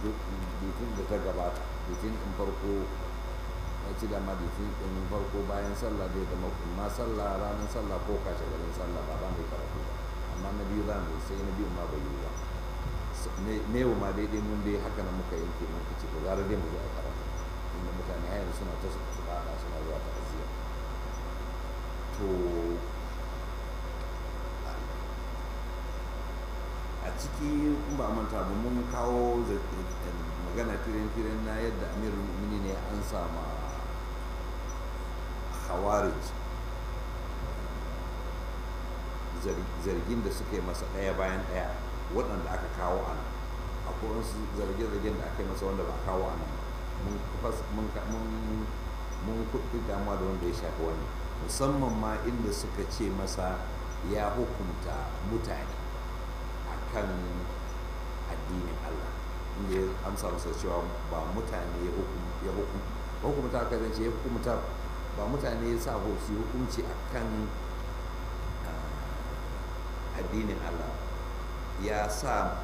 litin da ta gabata litin ɗin farko ya ci dama litin ɗin farko bayan sallah zai zama kuma sallah ranar sallah ko kashe garin sallah ba za mu yi karatu ba amma na biyu za mu yi sai na biyu ma bai yi ba ne yau ma daidai mun dai haka nan muka yanke mun ce to gara dai mu zo a karatu inda mutane har yanzu suna ta su faɗa suna zuwa ta'aziyya to a ciki in ba manta ba mun kawo magana firin-firin na yadda amirul mu'mini ne an sama khawarij zargin da suka yi masa ɗaya bayan ɗaya waɗanda aka kawo a nan akwai wasu zarge-zargen da aka yi masa wanda ba kawo a nan mun kuɗi damuwa da wanda ya shafi wani musamman ma inda suka ce masa ya hukunta mutane kan addinin Allah inda ya amsa masa cewa ba mutane ya hukumta aka zance ya hukumta ba mutane ya sa su hukunci a kan addinin Allah ya sa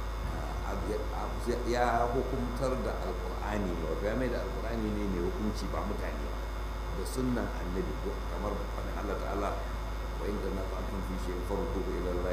ya hukumtar da alkur'ani ne wato ya mai da alkur'ani ne mai hukunci ba mutane da sunnan annabi kamar faɗin Allah ta'ala wa inda na ta'atun fi shi farko ila Allah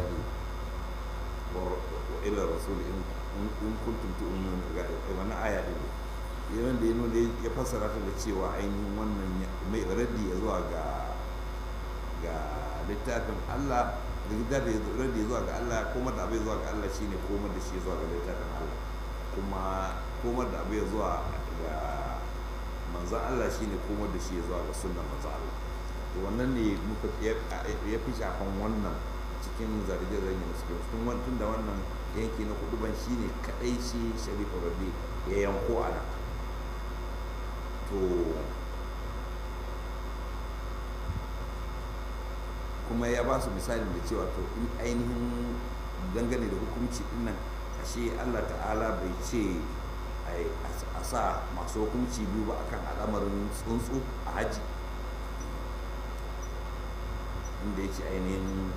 وإلى الرسول إن إن كنتم تؤمنون wani aya din yayin da ya nuna ya fassara ta da cewa ainihin wannan mai raddi ya zuwa ga ga littafin Allah da raddi zuwa ga Allah kuma da abai zuwa ga Allah shine komar da shi zuwa ga littafin Allah kuma komar da abai zuwa ga manzon Allah shine komar da shi zuwa ga sunnar manzon Allah to wannan ne muka ya fi shafan wannan cikin zarge-zarge da suke cikin tun da wannan yanki na kudu ban shi ne kadai shi sharifa rabi ya yanko a nan to kuma ya ba su misali da cewa to in ainihin dangane da hukunci din nan ashe allah ta'ala bai ce a sa masu hukunci biyu ba akan al'amarin tsuntsu a haji inda ya ce ainihin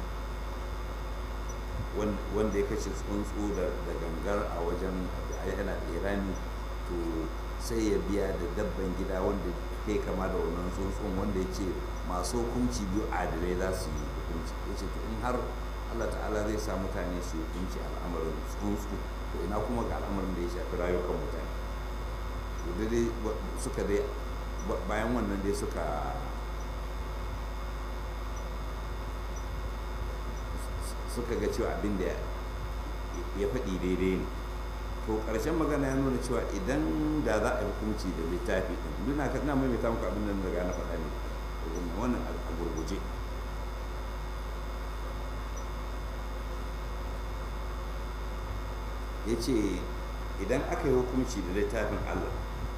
wanda ya kashe tsuntsu da gangar a wajen yana irani to sai ya biya da dabban gida wanda ke kama da wannan tsuntsun wanda ya ce masu hukunci biyu adalai za su yi hukunci ya ce to in har allah ta'ala zai sa mutane su hukunci al'amarin tsuntsu to ina kuma ga al'amarin da ya shafi rayukan mutane to dai suka dai bayan wannan dai suka suka ga cewa abin da ya faɗi daidai ne to ƙarshen magana ya nuna cewa idan da za a yi hukunci da littafi ɗin duna ka ina mai muku abin da daga na faɗa ne wannan a gurguje ya ce idan aka yi hukunci da littafin allah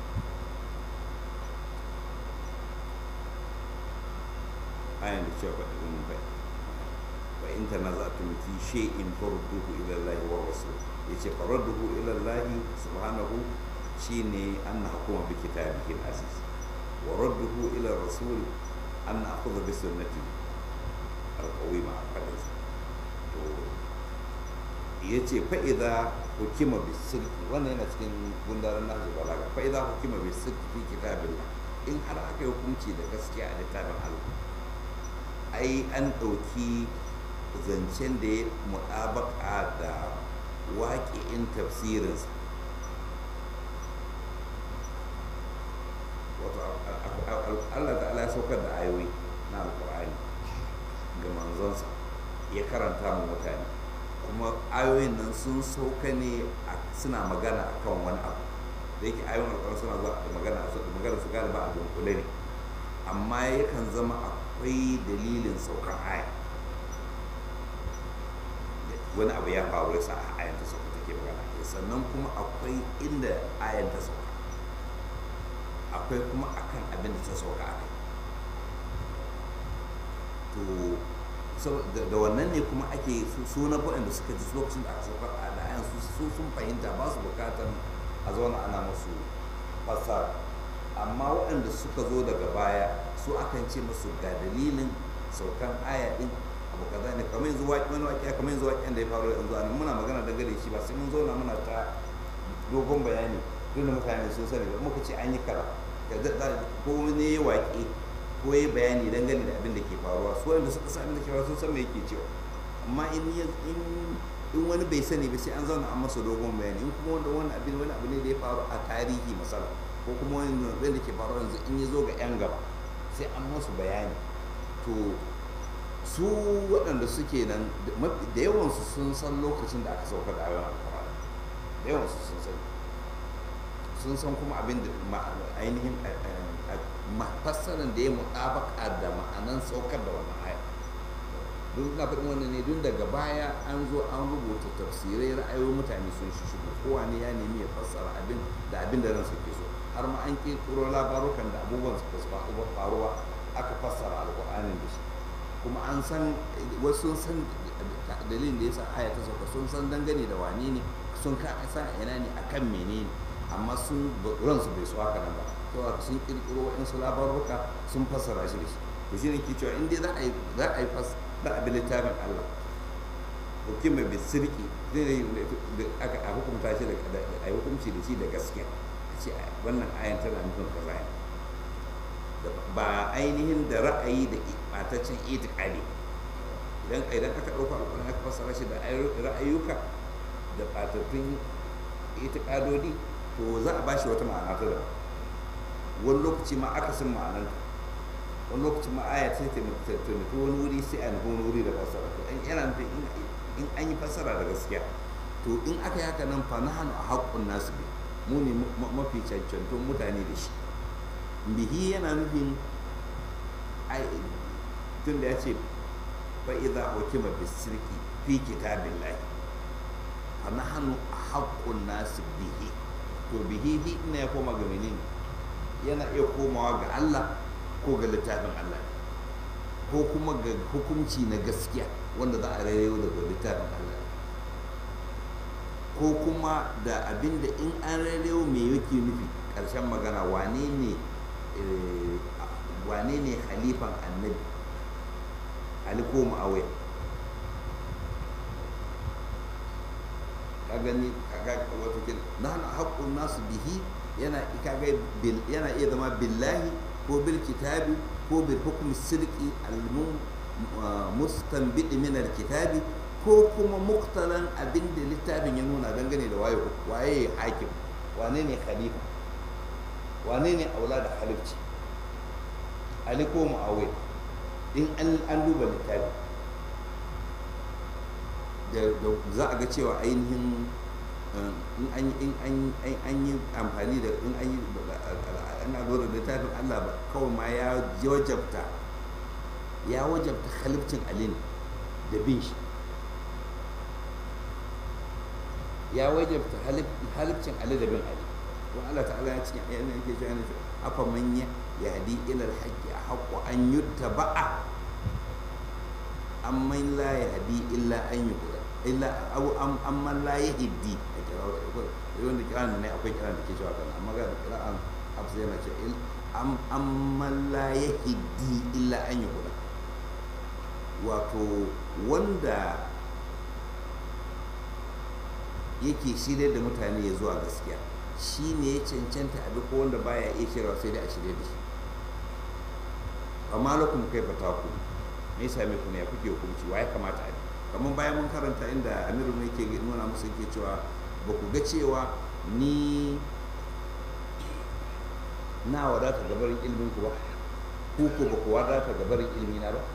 ayan da cewa faɗi bai وإن تنازعتم في شيء فردوه إلى الله والرسول يجي فرده إلى الله سبحانه شيني أن نحكم بكتابه العزيز ورده إلى الرسول أن نأخذ بسنته القويمة القدس yace fa'iza hukima bisirki wannan yana cikin gundarin nasu balaga fa'iza hukima bisirki fi kitabillah in har aka yi hukunci da gaskiya a littafin Allah ai an ɗauki zancen da ya mutabaka da waƙi'in tafsirinsa wato allah ta'ala ya saukar da ayoyi na alkur'ani ga manzonsa ya karanta mu mutane kuma ayoyin nan sun sauka ne suna magana a kan wani abu da yake ayoyin alkur'ani suna zuwa da magana da magana su galiba a dunkule ne amma yakan zama akwai dalilin saukar aya wani abu ya faru yasa a ayan ta sauka take magana sannan kuma akwai inda ayan ta sauka akwai kuma akan abin da ta sauka a kai to da wannan ne kuma ake su na da suka ji lokacin da aka sauka a da ayan su sun fahimta ba su bukatar a zauna ana musu fasara amma waɗanda suka zo daga baya su akan ce musu ga dalilin saukan aya din abu kaza ne kamar yanzu waƙi wani waƙi kamar yanzu waƙi da ya faru yanzu anan muna magana da gare shi ba sai mun zauna muna ta dogon bayani tun da mutane sun sani ba muka ce an yi kara ko wani ya waƙe ko ya bayani dangane da abin da ke faruwa su wanda suka sami da cewa sun san me yake cewa amma in in wani bai sani ba sai an zauna an masa dogon bayani in kuma wanda wani abin wani abu ne da ya faru a tarihi masala ko kuma wani abin da ke faru yanzu in ya zo ga yan gaba sai an masu bayani to su waɗanda suke nan da yawansu sun san lokacin da aka sauka da ayon alkur'ani da yawansu sun san sun san kuma abin da ainihin fassarar da ya mutabaka da ma'anan saukar da wannan aya duk na faɗin wannan ne duk daga baya an zo an rubuta tafsirai ra'ayoyin mutane sun shi shigo kowa ne ya nemi ya fassara abin da abin da ransa ke so har ma an ƙirƙiro labarukan da abubuwan su faruwa aka fassara alƙur'anin da shi kuma an san wasu sun san dalilin da yasa aya ta sauka sun san dangane da wane ne sun ka san ina ne akan menene amma sun ransu bai so haka nan ba to sun kirkiro wa'insu labaruka sun fassara shi da shi to shi ne ke cewa in dai za a yi za a yi fas za a bi littafin Allah hukuma bi sirki zai da aka a hukunta shi da a yi hukunci da shi da gaskiya a ce wannan ayan tana nufin kaza ne ba ainihin da ra'ayi da ɓataccen itikadi idan idan aka ɗauka alƙur'ani aka fassara shi da ra'ayuka da ɓatattun itikadodi to za a bashi wata ma'ana ta daban wani lokaci ma aka san ma'anar wani lokaci ma aya sai ta nufi wani wuri sai a nufi wani wuri da fassara to in yana nufin in an yi fassara da gaskiya to in aka yi haka nan fa na hannu a haƙƙun nasu bi mu ne mafi cancantun mutane da shi bihi yana nufin tun da ya ce fa idza hukima bisirki fi kitabillahi fa nahnu haqqun nas bihi to bihi hi ina ya koma ga menene yana iya komawa ga Allah ko ga littafin Allah ko kuma ga hukunci na gaskiya wanda za a rayu daga littafin Allah ko kuma da abinda in an rayu me yake nufi ƙarshen magana wane ne wane ne halifan annabi ali ko mu'awiya ka gani kaga wato kin nahnu haqqun nasu bihi yana kaga yana iya zama billahi ko bil kitabi ko bil hukmi sirqi al mustanbid min al kitabi ko kuma muktalan abin da littafin ya nuna dangane da waye waye hakim wane ne khalifa wane ne aula da halifci ali ko mu'awiya in an duba littafi da za a ga cewa ainihin in an yi amfani da in an yi ana lura da littafin allah ba kawai ma ya wajabta ya wajabta halifcin ali da bin shi ya wajabta halifcin ali da bin ali don allah ta'ala ya ce yana yake cewa afa manya yahdi ila alhaqqi haqqu an yuttaba'a amman la yahdi illa an yuqda illa aw am amman la yahdi wanda kiran ne akwai kiran da ke cewa kana amma ga kiran hafsa yana ce am amman la yahdi illa an yuqda wato wanda yake shirye da mutane ya zuwa gaskiya shi ne ya cancanta a duk wanda baya iya shirya sai dai a shirye da shi amma lakum kai fata ku me yasa me ku ne ya kuke hukunci wa ya kamata a kamar bayan mun karanta inda amiru ne ke nuna musu yake cewa ba ku ga cewa ni na wadata gabarin ilimin ku ba ku ko ba ku wadata gabarin ilimi na ba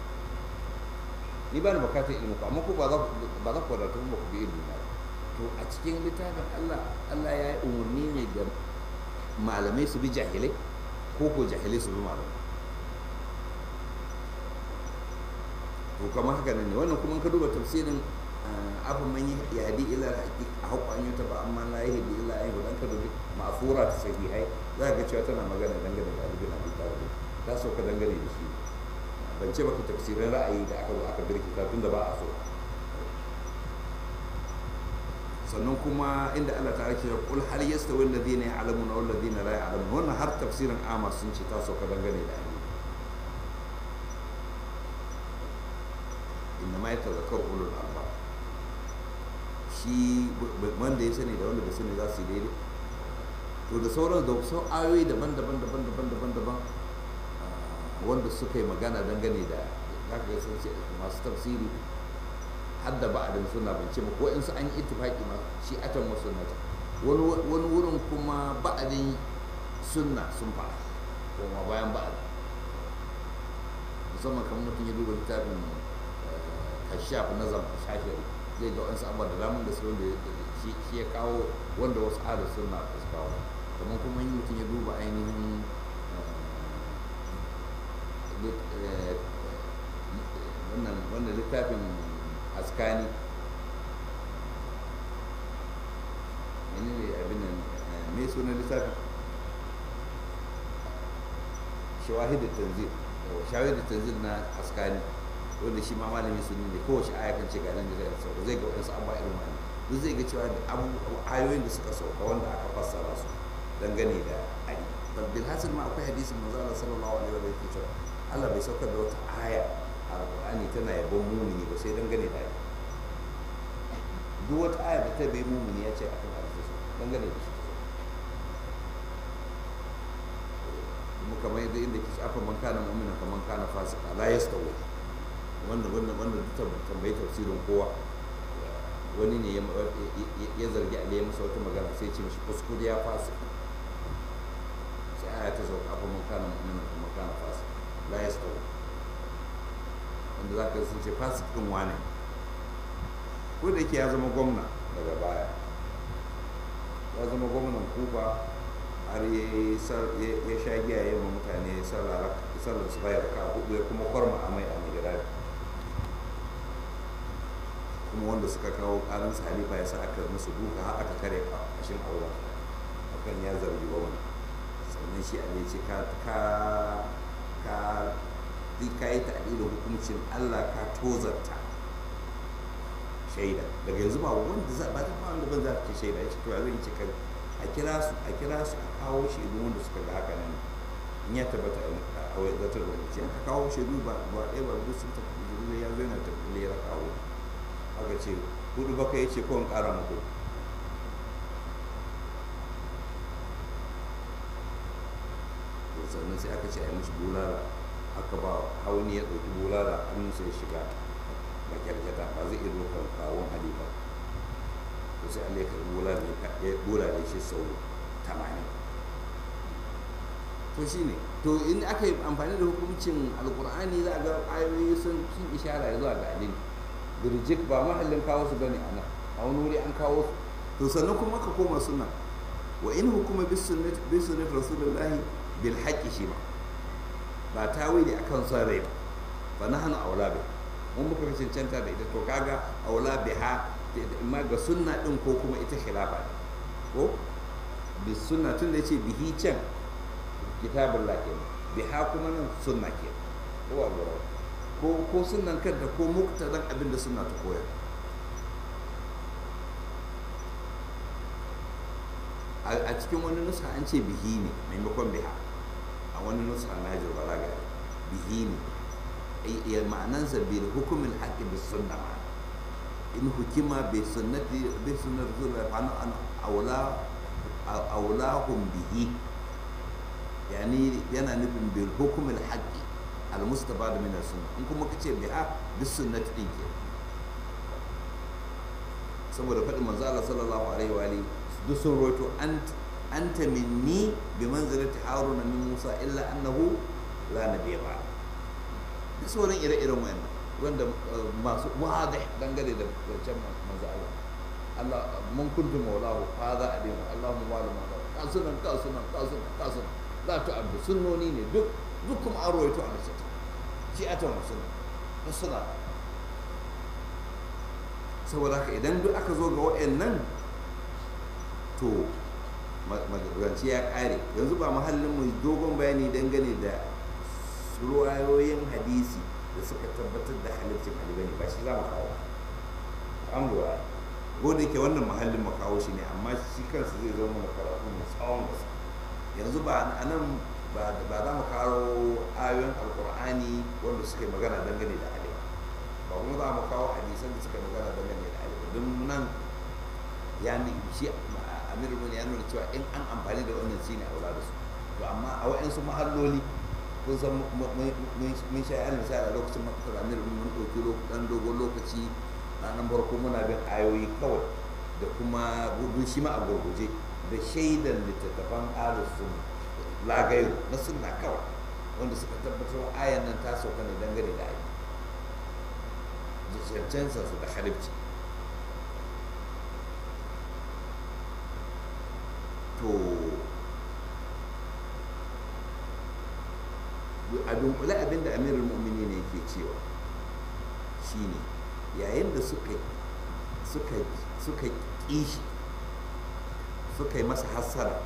ni ba ni bukatar ilimin ku amma ku ba za ku wadata ba ku bi ilimi na ba to a cikin littafin Allah Allah ya yi umarni ne ga malamai su bi jahilai ko ko jahilai su bi malamai to kamar haka ne wannan kuma ka duba tafsirin abin man yahdi ila haƙi a haƙƙan ta ba amma la yahdi ila ayi dan ka dubi ma'fura ta sahihai za ka ga cewa tana magana dangane da Ali bin Abi Talib ta sauka dangane da shi ban ce maka tafsirin ra'ayi da aka zo aka birkita tunda ba a so sannan kuma inda Allah ta ake kul hal yastawi alladhina ya'lamuna wal ladina la ya'lamun wannan har tafsirin Amar sun ce ta sauka dangane da Ali inna ma yatazakkaru ulul albab shi wanda ya sani da wanda bai sani za su yi daidai to da sauran da sau ayoyi daban-daban daban-daban daban-daban wanda suka yi magana dangane da za ka sun ce masu tafsiri har da ba'adin suna bance ba ko in su an yi ittifaki ma shi atan wasu na wani wurin kuma ba'adin sunna sun fara kuma bayan ba'adin musamman kamar mutum ya duba littafin kashaf na zama shafiyar zai ga wasu abubuwa da damun da su wanda shi ya kawo wanda wasu adar sunna ba su kawo kamar kuma yi mutum ya duba ainihin wannan littafin askani ne ne abin nan me sunan littafin shawahidar tanzil shawahidar tanzil na askani wanda shi ma malami sun ne kowace aya kan ce ga nan da zai sauka zai ga wasu abubuwa irin wani duk zai ga cewa da ayoyin da suka sauka wanda aka fassara su dangane da ali bil hasil ma akwai hadisin manzo Allah sallallahu alaihi wa sallam cewa Allah bai saukar da wata aya a Qur'ani tana yabon mumini ba sai dangane da ali duk wata aya da ta bai mumini ya ce akan ali dangane da shi kuma kamar yadda inda ke shafa man kana mu'mina kaman kana fasika la yastawi wanda wanda wanda duk tambayi tafsirin kowa wani ne ya zargi Ali ya masa wata magana sai ce mishi kuskure ya fasa sai aya ta sauka afa man kana mu'mina kuma kana fasa la yastawi wanda zaka sun ce fasikin wane ko da yake ya zama gwamna daga baya ya zama gwamnan kufa har ya sha giya ya ma mutane sallar su bayar ka hudu ya kuma kwarma amai a mai kuma wanda suka kawo karin halifa ya sa aka musu duka har aka kare kashin auren akan ya zargi ba wani sannan shi a ce ka ka ka ka yi ta'adilin hukuncin allah ka tozarta shaida daga yanzu ba wanda za ba ta ba wanda ban za ta shaida ya ce to zai ce kan a kira su a kira su a kawo shaidu wanda suka ga haka nan in ya tabbata a wai zartar da hukunci aka kawo shaidu ba ba ɗaya ba duk sun tafi jirgin ya zo yana tafi ya kawo aka ce hudu baka ya ce ko in ƙara muku sannan sai aka ce a yi mishi bulala aka ba hauni ya ɗauki bulala hannunsa ya shiga makyarkyata ba zai iya dokar kawon halifa to sai Allah ya karbi bulala ya bulala shi sau 80 to shine to in aka yi amfani da hukuncin alkur'ani za a ga ayoyi sun sun ishara zuwa ga alin birjik ba mahallin kawo su bane a nan a wani wuri an kawo su to sannan kuma ka koma suna wa in hukuma bis sunnati bis sunnati rasulullahi bil haqqi shi ma ba tawili akan son rai ba fa nahnu aula bi mun muka cancanta da ita to kaga aula biha imma ga sunna din ko kuma ita khilafa ne ko bi sunna tun da yace bihi can kitabun la kenan biha kuma nan sunna ke ko Allah ko ko sunnan kanta ko muktadan abin da sunna ta koya a cikin wani nusa an ce bihi ne maimakon biha a wani nusa na hajjar balaga bihi ne ya ma'anansa bil hukumin haƙi bis sunna ma in hukima bi sunnati bi sunnati rasulullah fa an aula aulahum bihi yani yana nufin bil hukumin haƙi al mustabad min as sunna in kuma kace biha bis sunnati din ke saboda faɗin manzo Allah sallallahu alaihi wa alihi duk sun roto anta minni bi manzilati haruna min musa illa annahu la nabiyya ba da sauran ire-iren wayannan wanda masu wadih dangane da wancan manzo Allah Allah mun kuntu maulahu hadha adinu Allahumma wali maulahu kasunan kasunan kasunan kasunan la tu'addu sunnoni ne duk duk kuma an roito a nasu shi a ta sunna suna saboda haka idan duk aka zo ga wayannan to magance ya kare yanzu ba mahallin mu dogon bayani dangane da ruwayoyin hadisi da suka tabbatar da halittin halibani ba shi za mu kawo an lura ko da ke wannan mahallin mu kawo shi ne amma shi kansa zai zama mu karatu mu tsawon gaske yanzu ba a nan ba za mu kawo ayoyin alkur'ani wanda suka yi magana dangane da halibani ba kuma za mu kawo hadisan da suka magana dangane da halibani don nan ya ni shi amirul mu'minin ya nuna cewa in an amfani da wannan shine aula da su to amma a wa'ansu mahalloli kun san mun sha yan misali a lokacin makasar amirul mun ɗauki ɗan dogon lokaci ranar farko muna bin ayoyi kawai da kuma gudu shi ma a gurguje da shaidan littattafan alisun lagayo na sunna kawai wanda suka tabbatar ayan nan ta sauka ne dangane da aiki cancansa su da harifci to a dunkule abinda amirul mu'mini ne ke cewa shine yayin da suka suka suka kishi suka yi masa hassara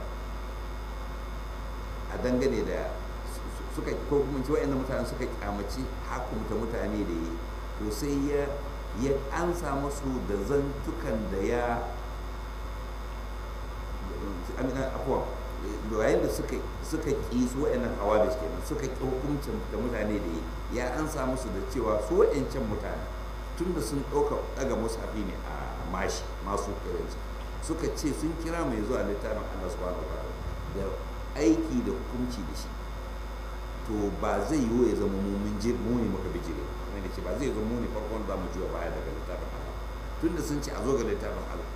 a dangane da suka ko kuma ci wa'annan mutane suka kyamaci hakumta mutane da yi to sai ya ya ansa musu da zantukan da ya afuwa yayin da suka suka ƙi su wa'annan hawadis kenan suka ƙi hukuncin da mutane da yi ya ansa musu da cewa su wa'ancan mutane tun da sun ɗauka ɗaga musafi ne a mashi masu kiranci suka ce sun kira mai zuwa littafin Allah subhanahu wa da aiki da hukunci da shi to ba zai yiwu ya zama mumin muni muka bijire kamar da ce ba zai zama muni farkon za mu juya baya daga littafin Allah tun da sun ce a zo ga littafin Allah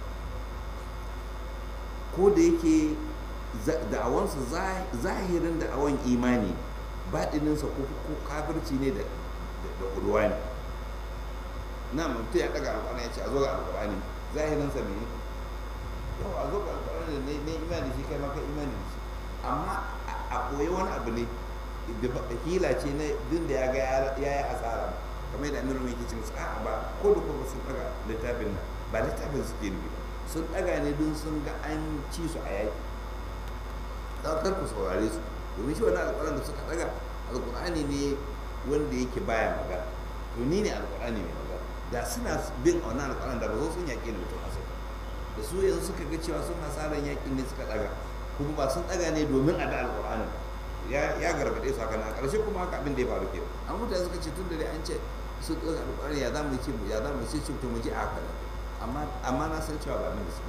ko da yake da'awansa zahirin da'awan imani baɗininsa ko kafirci ne da ƙudurwa ne na mutum ya ɗaga alƙur'ani ya ce a zo ga alƙur'ani zahirinsa ne yau a zo ga alƙur'ani ne ne imani shi kai maka imani da shi amma a koyi wani abu ne hila ce na din da ya ga ya yi asara kamar yadda amiru mai ke ce musu a'a ba ko da kuma sun ɗaga littafin nan ba littafin suke nufi ba sun ɗaga ne don sun ga an ci su a yaƙi kar ku saurare su domin shi wani alƙur'ani da suka ɗaga alƙur'ani ne wanda yake baya magana to ni ne alƙur'ani mai magana da suna bin a wannan alƙur'ani da ba zo sun yaƙi ne mutum asali da su yanzu suka ga cewa sun hasaran yaƙin ne suka ɗaga kuma ba sun ɗaga ne domin a da alƙur'anin ya gargaɗe su haka na ƙarshe kuma haka abin da ya faru ke an mutane suka ce tun da dai an ce sun ɗaga alƙur'ani ya za mu ce ya za mu ce to mu ji a haka amma na san cewa ba abin da suke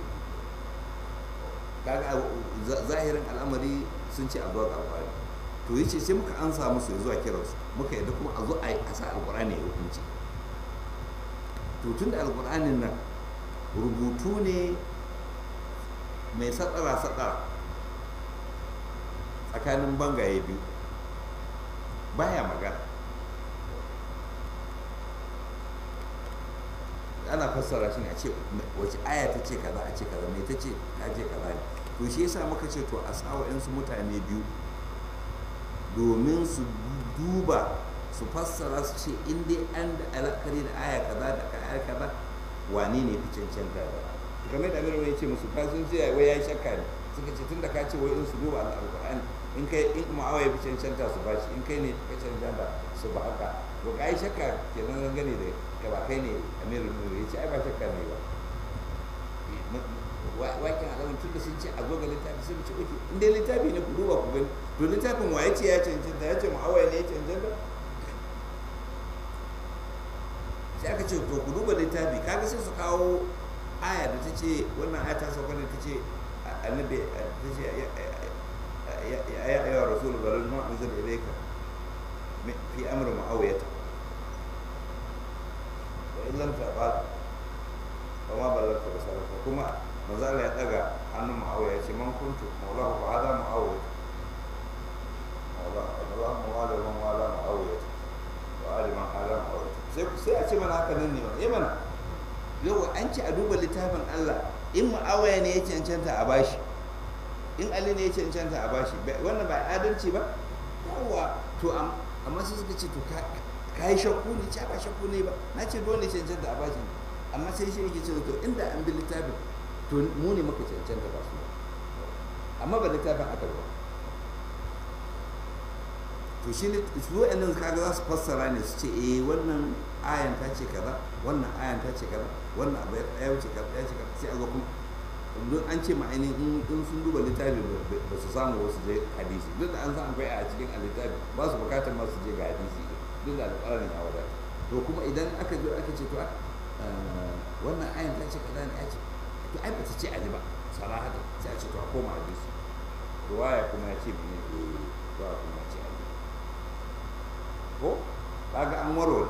kaga zahirin al'amari sun ce a zuwa ga alƙur'ani to yace sai muka ansa musu ya zuwa kiransu muka yadda kuma a zo a yi asa alƙur'ani ya hukunci to tun da alƙur'anin nan rubutu ne mai satsara satsara tsakanin bangaye biyu baya magana ana fassara shi ne a ce wace aya ta ce kaza a ce kaza mai ta ce ta ce kaza ne to shi yasa muka ce to a sawa yansu mutane biyu domin su duba su fassara su ce in dai an da alakari da aya kaza da aya kaza wane ne fi cancanta da kamar da amiru ya ce musu ka sun ce wai ya shakka ne suka ce tun da ka ce wai in su duba alƙur'ani in kai in ma'awa ya fi cancanta su bashi in kai ne ka cancanta su ba haka to ka yi shakka kenan dangane da ka ba kai ne amiru nuru ya ce ai ba shakka ne ba wakin alamun tun da sun ce a zo ga littafi sai mu ce oke in dai littafi ne ku duba ku gani to littafin wa ya ce ya cancanta ya ce ma'awa ne ya cancanta sai aka ce to ku duba littafi kaga sai su kawo aya da ta ce wannan aya ta sauka da ta ce annabi ta ce ya ayyuha rasul balagh ma anzala ilayka fi amri muawiyah wa in lam tafal wa ma balagta risalata kuma manzo Allah ya daga hannun muawiya ya ce man kuntu maulahu fa hada muawiya maulahu Allah mawala man wala muawiya wa ali man ala muawiya sai sai a ce mana haka nan ne ba eh mana yau an ce a duba littafin Allah in muawiya ne ya cancanta a bashi in ali ne ya cancanta a bashi wannan ba adalci ba yawa to amma sai suka ce to ka yi shakku ne ce ba shakku ne ba na ce dole cancanta a bashi amma sai shi yake cewa to inda an bi littafin to mu ne muka cancanta ba su amma ba littafin aka ba to shi ne su wa'annan kaga za su fassara ne su ce eh wannan ayan ta ce kaza wannan ayan ta ce kaza wannan abu ya wuce kaza ya ce kaza sai a zo kuma don an ce ma ainihin in sun duba littafi ba su samu wasu je hadisi duk da an san akwai a cikin a littafi ba su bukatar masu je ga hadisi duk da alƙalarin ya wadata to kuma idan aka zo aka ce to wannan ayan ta ce kaza ne ya ce to ai bata ce ali ba sarahata sai a ce to a koma hadisi ruwaya kuma ya ce mene eh ruwaya kuma ya ce ali ko kaga an warware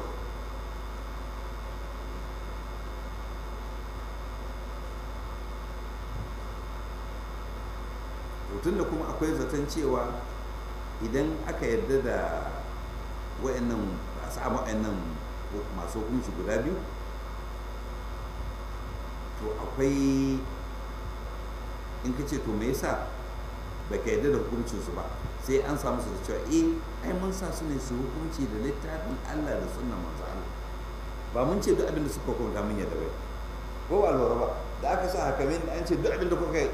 tun da kuma akwai zaton cewa idan aka yarda da wa'annan a samu wa'annan masu hukunci guda biyu to akwai in ka ce to me yasa ba ka yarda da hukuncinsu ba sai an samu su da cewa eh ai mun sa su ne su hukunci da littafin Allah da sunnan manzo Allah ba mun ce duk abin da suka hukunta mun yarda bai ko ba lura ba da aka sa hakamin an ce duk abin da kuka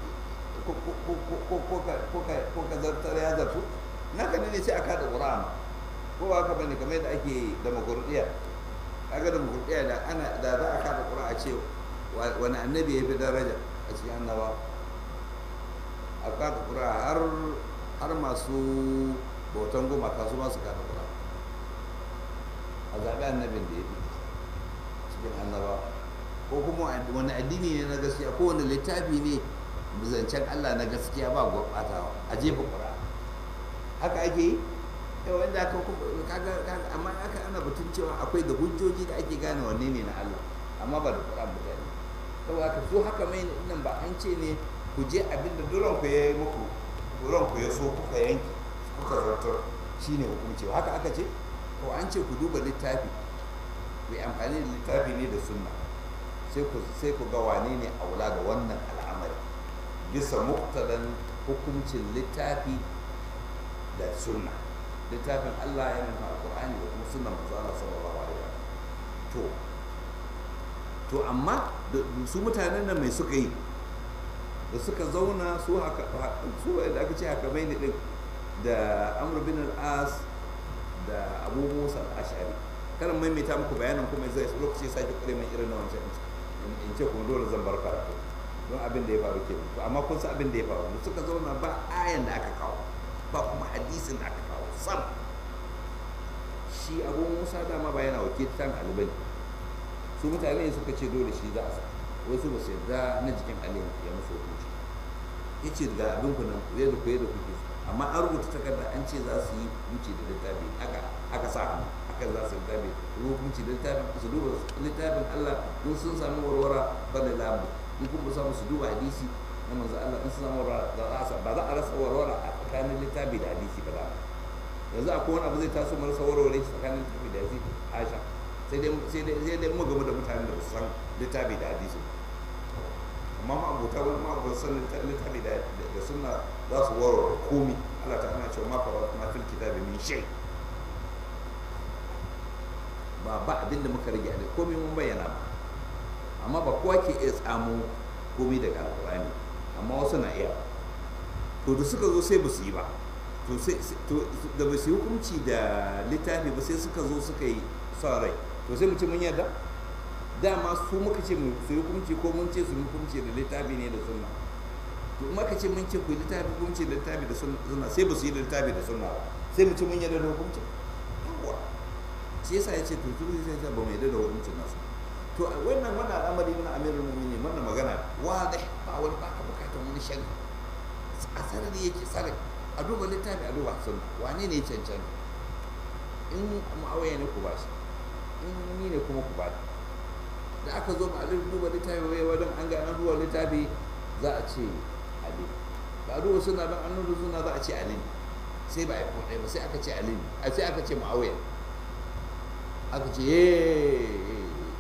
ko ka zartar ya zartu na ka ne sai a kada ƙura'an ko ba haka bane kamar yadda ake demokuraɗiyya kaga demokuraɗiyya da ana da za a kada ƙura'a ce wani annabi ya fi daraja a cikin annaba a kada ƙura'a har har masu bautan gumaka su masu kada ƙura'a a zaɓi annabin da ya fi cikin annaba ko kuma wani addini ne na gaskiya ko wani littafi ne zancen Allah na gaskiya ba gurɓatawa a jefa ƙura haka ake yi yau wanda aka kaga amma aka ana batun cewa akwai da hujjoji da ake gane wanne ne na Allah amma ba da ƙura mutane saboda haka so haka mai nan ba an ce ne ku je abinda duran ku ya yi muku duran ku ya so kuka yanki kuka zartar shine hukunci haka aka ce ko an ce ku duba littafi ku yi amfani da littafi ne da sunna sai ku ga wane ne aula da wannan al'amari bisa muktadan hukuncin littafi da sunna littafin Allah ya nufa alqur'ani da kuma sunnan manzo Allah sallallahu alaihi wa to to amma su mutanen nan mai suka yi da suka zauna su haka su da aka ce haka bai ne din da Amr bin al-As da Abu Musa al-Ash'ari karan maimaita muku bayanan kuma zai lokaci sake kure mai irin na wancan in ce kuma dole zan bar karatu don abin da ya faru ke amma kun san abin da ya faru suka zauna ba ayan da aka kawo ba kuma hadisin da aka kawo sam shi abu musa dama ba yana wakiltan alibani su mutane suka ce dole shi za a sa wasu ba su yarda na jikin aliyu ya musu hukunci ya ce ga abin ku nan zai da kuye da kuke amma an rubuta takarda an ce za su yi hukunci da littafi aka aka sa hannu akan za su littafi hukunci da littafin su duba littafin allah in sun sami warwara ba da labu in kuma samu su duba hadisi na manzo Allah in su samu warwara ba za a rasa warwara a tsakanin littafi da hadisi ba za yanzu akwai wani abu zai taso mu rasa warware shi tsakanin littafi da hadisi Aisha sai dai sai dai sai dai mu game da mutanen da su san littafi da hadisi amma ma abota wani ma ba san littafi da da sunna za su warware komi Allah ta ana cewa ma fara ma fil kitabi min shay ba ba abinda muka rage a komai mun bayyana ba amma ba kowa ke iya tsamo komai daga alƙur'ani amma wasu na iya to da suka zo sai ba su yi ba to sai da ba su yi hukunci da littafi ba sai suka zo suka yi son rai to sai mu ce mun yarda dama su muka ce mu su yi hukunci ko mun ce su yi hukunci da littafi ne da sunna to in aka ce mun ce ku yi littafi hukunci da littafi da sunna sai ba su yi da littafi da sunna ba sai mu ce mun yarda da hukunci yawwa shi yasa ya ce to turu sai ba mu yarda da hukuncin nasu to wannan wannan al'amari na amirul mu'minin wannan magana wadih ba wani ba ka bukatar wani shari a sarari yake sarari a duba littafi a duba sun wane ne cancan in ma'awaya ne ku ba shi in ni ne kuma ku ba da aka zo ba a duba littafi wai wadan an ga an duba littafi za a ce ali ba a duba suna don an duba suna za a ce ali sai ba a yi kodai ba sai aka ce ali a sai aka ce ma'awaya aka ce yeee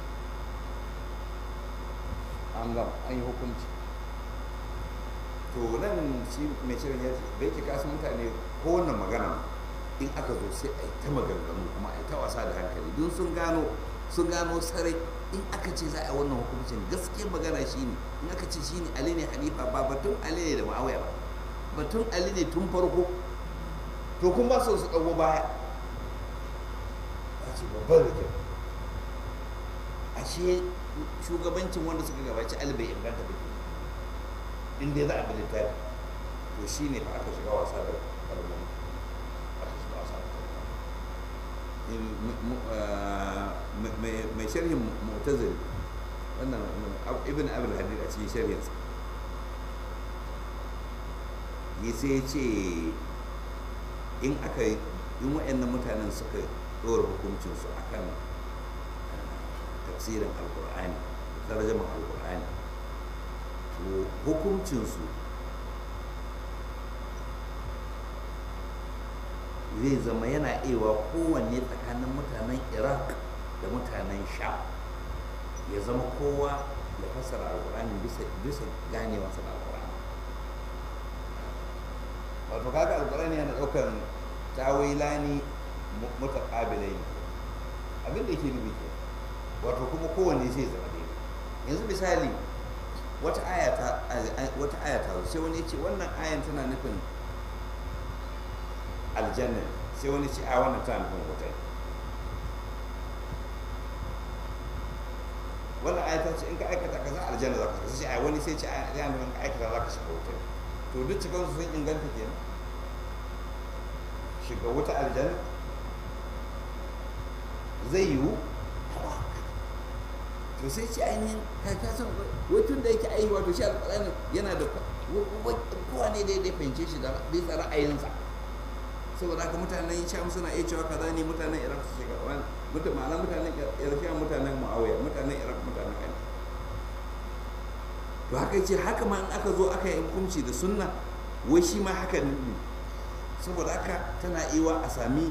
an gama an yi hukunci to nan shi mai shirin ya ce da yake kasu mutane ko wannan magana in aka zo sai a yi ta maganganu kuma a yi ta wasa da hankali don sun gano sun gano sarai in aka ce za a yi wannan hukuncin gaskiyar magana shi ne in aka ce shi ne ali ne hanifa ba batun ali ne da ma'awaya ba batun ali ne tun farko to kun ba su su ɗago baya a ce babban rikin ashe shugabancin wanda suka gabaci ali bai inganta ba in dai za a bi littafi to shi ne aka shiga wasa da kalmomi aka shiga wasa da mai sharhin mu'tazili wannan ibn abul hadid a cikin shari'arsa yi sai ce in aka in waɗannan mutanen suka ɗora hukuncinsu a kan tafsirin alkur'ani tarjaman alkur'ani to hukuncinsu zai zama yana ewa kowanne tsakanin mutanen iraq da mutanen sha ya zama kowa ya fassara alkur'ani bisa ganewarsa da alkur'ani wato kaga alkur'ani yana ɗaukar tawilani mutaqabilai abin da yake nufi ke wato kuma kowanne sai zama daidai yanzu misali wata aya ta wata aya ta sai wani ya ce wannan ayan tana nufin aljanna sai wani ce a wannan tana nufin wuta wannan aya ta ce in ka aikata kaza aljanna za ka shiga sai a wani sai ce a yana nufin ka aikata za ka shiga wuta to duk cikin su sun inganta kenan shiga wuta aljanna zai yiwu to sai ce ainihin ka san wutun da yake ayi wato shi alƙur'ani yana da kowa ne daidai fahimce shi da bisa ra'ayinsa saboda haka mutanen sham suna iya cewa kaza ne mutanen iraq su shiga wani mutum ma'ana mutanen iraq mutanen muawiya mutanen iraq mutanen ali to haka ce haka ma in aka zo aka yi hukunci da sunna wai shi ma haka ne saboda haka tana iwa a sami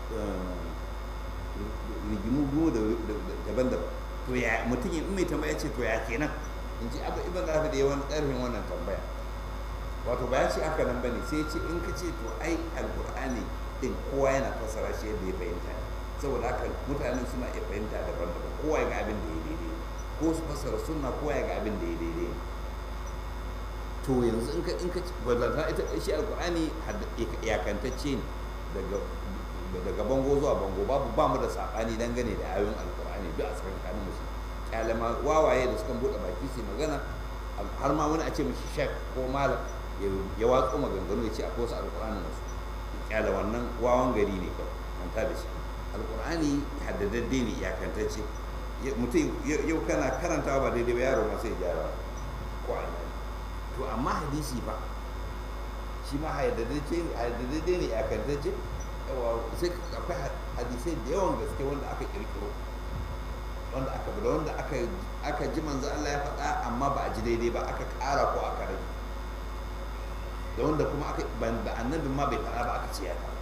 rigimu daban-daban to ya mutum in mai tambaya ce to ya kenan in ji abu ibn rafi da yawan ƙarfin wannan tambaya wato ba ya ce haka nan bane sai ce in ka ce to ai alqur'ani din kowa yana fassara shi yadda ya fahimta saboda haka mutanen suna iya fahimta daban-daban kowa ya ga abin da ya daidai ko su fassara sunna kowa ya ga abin da ya daidai to yanzu in ka in ka bazata ita shi alqur'ani iyakantacce ne daga daga bango zuwa bango babu ba mu da sabani dangane da ayoyin alqur'ani duk a tsakanin musu kyalama wawaye da suka bude baki su magana har ma wani a ce mishi shek ko malam ya watso maganganu ya ce akwai wasu alqur'ani wasu kyala wannan wawan gari ne kawai manta da shi alqur'ani haddadadde ne iyakantacce mutum yau kana karantawa ba daidai ba yaro ma sai gyara ko a to amma hadisi ba shi ma haddadadde ne iyakantacce sai akwai hadisai da yawan gaske wanda aka kirkiro wanda aka bada wanda aka aka ji manzo Allah ya faɗa amma ba a ji daidai ba aka ƙara ko aka rage da wanda kuma aka ban da annabin ma bai faɗa ba aka ce ya faɗa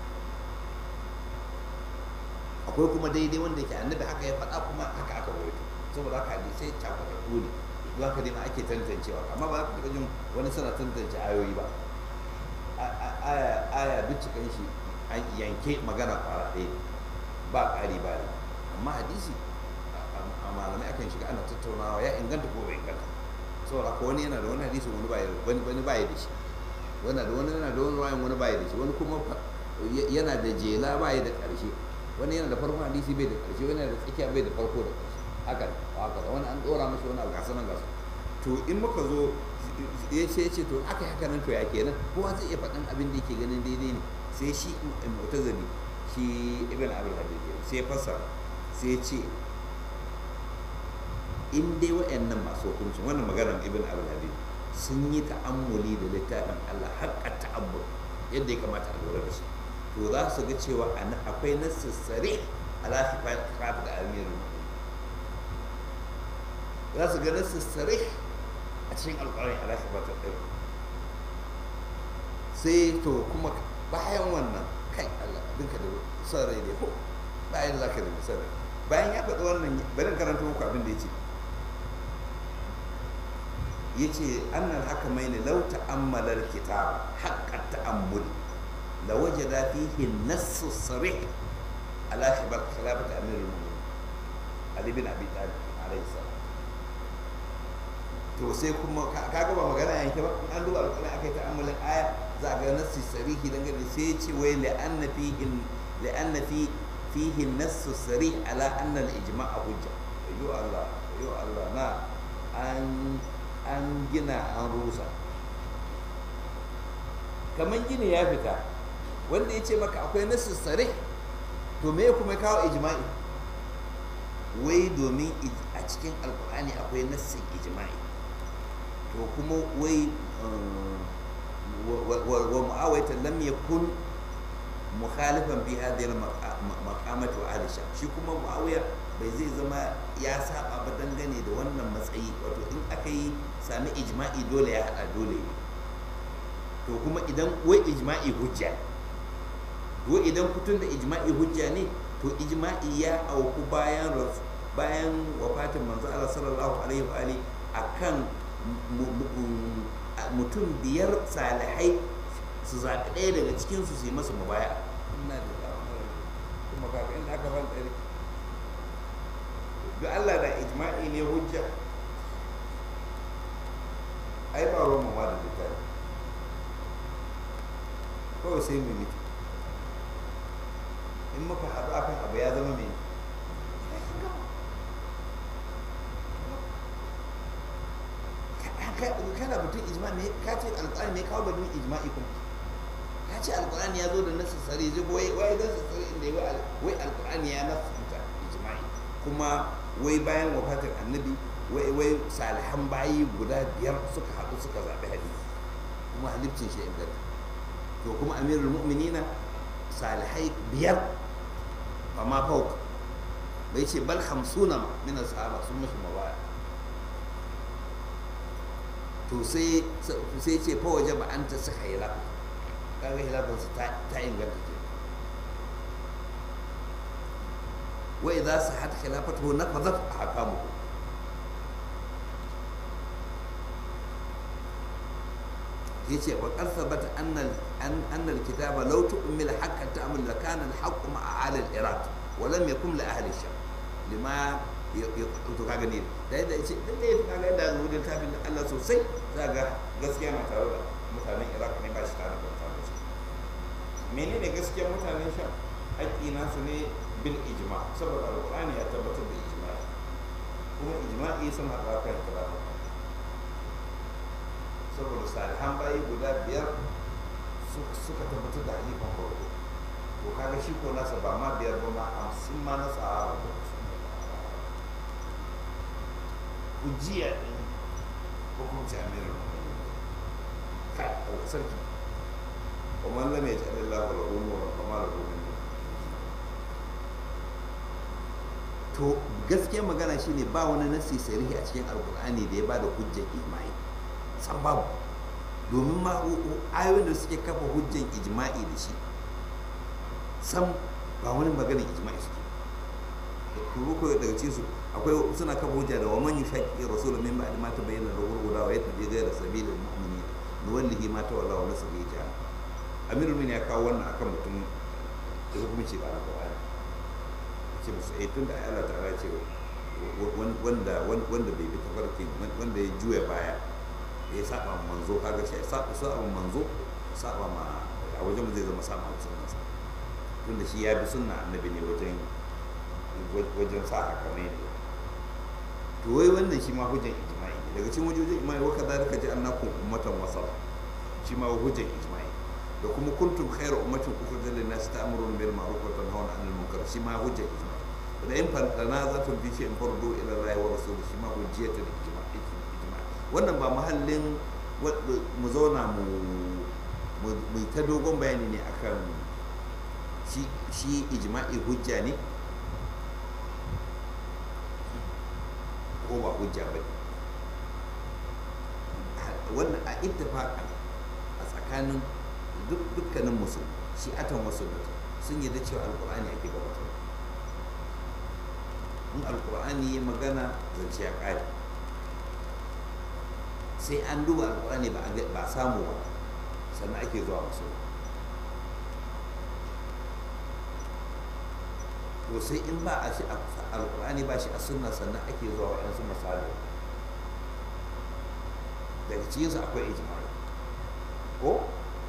akwai kuma daidai wanda yake annabi haka ya faɗa kuma haka aka rawaito saboda haka hadisai cakuɗaɗɗu ne don haka dai ma ake tantancewa amma ba za ka taɓa jin wani suna tantance ayoyi ba aya duk cikin shi an yanke magana fara ɗaya ba ƙari ba ne amma hadisi a malamai akan shiga ana tattaunawa ya inganta ko bai inganta saboda ko wani yana da wani hadisi wani baya wani wani baya da shi wani da wani yana da wani wayan wani baya da shi wani kuma yana da jela baya da ƙarshe wani yana da farkon hadisi bai da ƙarshe wani yana da tsakiya bai da farko da ƙarshe haka haka da wani an ɗora mashi wani abu gasa nan gasa to in muka zo ya ce ce to aka yi haka nan to ya kenan kowa zai iya faɗin abin da yake ganin daidai ne sai shi mu'tazili shi ibn abul hadid sai fassara sai ce in dai wa'annan masu hukuncin wannan maganar ibn abul hadid sun yi ta'ammuli da littafin Allah haƙƙa ta'ammul yadda ya kamata a lura da su to za su ga cewa akwai nassi sare ala sifat da amirul za su ga nassi sare a cikin alƙur'ani ala sifat da sai to kuma bayan wannan kai Allah dinka da son rai ne ko bayan za ka da son rai bayan ya faɗi wannan bari karanta muku abin da ya ce ya ce annal haka mai ne lau ta'ammalar kitab haƙƙar ta'ammul la waje da fihi nassu sarih ala shibar khilafat amirul mu'minin ali bin abi talib alayhi salam to sai kuma kaga ba magana yanke ba an duba alƙur'ani akai ta'ammulin aya za ga nassi sarihi dangane sai ce wai la'anna fihi la'anna fi fihi nassu sarih ala anna al-ijma' hujja yo Allah yo Allah na an an gina an rusa kamar gini ya fita wanda ya ce maka akwai nassu sarih to me kuma kawo ijma'i wai domin a cikin alkur'ani akwai nassin ijma'i to kuma wai wa mu'awaita lam yakun mukhalifan fi hadhihi al-maqamati wa ahli sham shi kuma muawiya bai zai zama ya saba ba dangane da wannan matsayi wato in aka yi sami ijma'i dole ya hada dole ne to kuma idan wai ijma'i hujja ko idan kutun da ijma'i hujja ne to ijma'i ya auku bayan bayan wafatin manzo Allah sallallahu alaihi wa alihi akan mutum biyar salihai su zaɓi ɗaya daga cikinsu su yi masa mubaya ina da damar kuma kaga inda aka ban tsari ga Allah da ijma'i ne hujja ai ba ruwan mawa da littafi kawai sai mu mutu in muka haɗu akan abu ya zama mai kana batun ijma ne ka ce alƙur'ani ne kawo batun ijma'i kuma ka ce alƙur'ani ya zo da nasu sare zai wai wai nasu sare inda wai alƙur'ani ya nasu ta ijma'i kuma wai bayan wafatin annabi wai wai salihan bayi guda biyar suka haɗu suka zaɓi hadisi kuma halifcin shi inganta to kuma amirul mu'minina salihai biyar ba ma fauk bai ce bal hamsuna min sahaba sun mashi mabaya to sai sai ce fa waje ba an ta saka hilafa kaga hilafansa ta ta inganta ke wa idza sahat khilafatuhu nafadat ahkamuhu yace wa qad thabata anna anna al-kitaba law tu'mil haqqan ta'mal la kana al-haqqu ma'a ahli al-iraq wa lam yakun li ahli ash-sham lima to kaga ne da yadda yace dan da kaga da zuwa da tabin Allah sosai za ga gaskiya na tare da mutanen Iraq ne ba shi tare da mutanen Sham menene gaskiyar mutanen Sham haƙƙi nasu ne bil ijma saboda alqur'ani ya tabbatar da ijma kuma ijma'i sun haɗa kan kira saboda salihan bayi guda biyar suka tabbatar da halifan farko to kaga shi ko nasa ba ma biyar ba ma hamsin ma na sahara ba ujiya din hukunci amirin kai sarki kuma lam ya ja'ala Allah wa umura kama da gomin to gaskiyar magana shine ba wani nasi sarihi a cikin alkur'ani da ya bada hujjar imani san babu domin ma ayoyin da suke kafa hujjan ijma'i da shi san ba wani maganin ijma'i suke kuma ko daga cikin su akwai suna kafa hujja da waman yushaqi rasul min ba'd ma tabayyana lahu al-huda wa yattabi ghayra sabilil mu'minin nuwallihi ma tawalla wa nusrihi jahannam amirul mu'minin ya kawo wannan akan mutum da hukunci ba na Qur'ani ce musu eh tunda Allah ta'ala ce wanda wanda bai bi tafarki wanda ya juya baya ya saba manzo kaga shi saba saba manzo saba ma a wajen zai zama saba ma sunna tunda shi ya bi sunna annabi ne wajen wajen sa haka ne to wai wannan shi ma hujjan ijma'i daga cikin hujjojin ijma'i wa kadhalika ja'alnakum ummatan wasata shi ma hujjan ijma'i da kuma kuntum khayra ummatin ukhrijat lin-nas ta'muruna bil ma'ruf wa tanhauna 'anil munkar shi ma hujjan ijma'i da in tanazatun fi shay'in fardu ila Allah wa rasuluhu shi ma hujjatul ijma'i wannan ba mahallin mu zauna mu ta dogon bayani ne akan shi ijma'i hujja ne ko ba hujja ba wannan a ittifaqan a tsakanin dukkanin musulmi shi atan wasu sun yi da cewa alkur'ani ake gabatar in alkur'ani ya magana zance ya ƙare sai an duba alkur'ani ba samu ba sannan ake zuwa masu to sai in ba a shi alkur'ani ba shi a sunna sannan ake zuwa waɗansu misali daga cikinsu akwai ijimai ko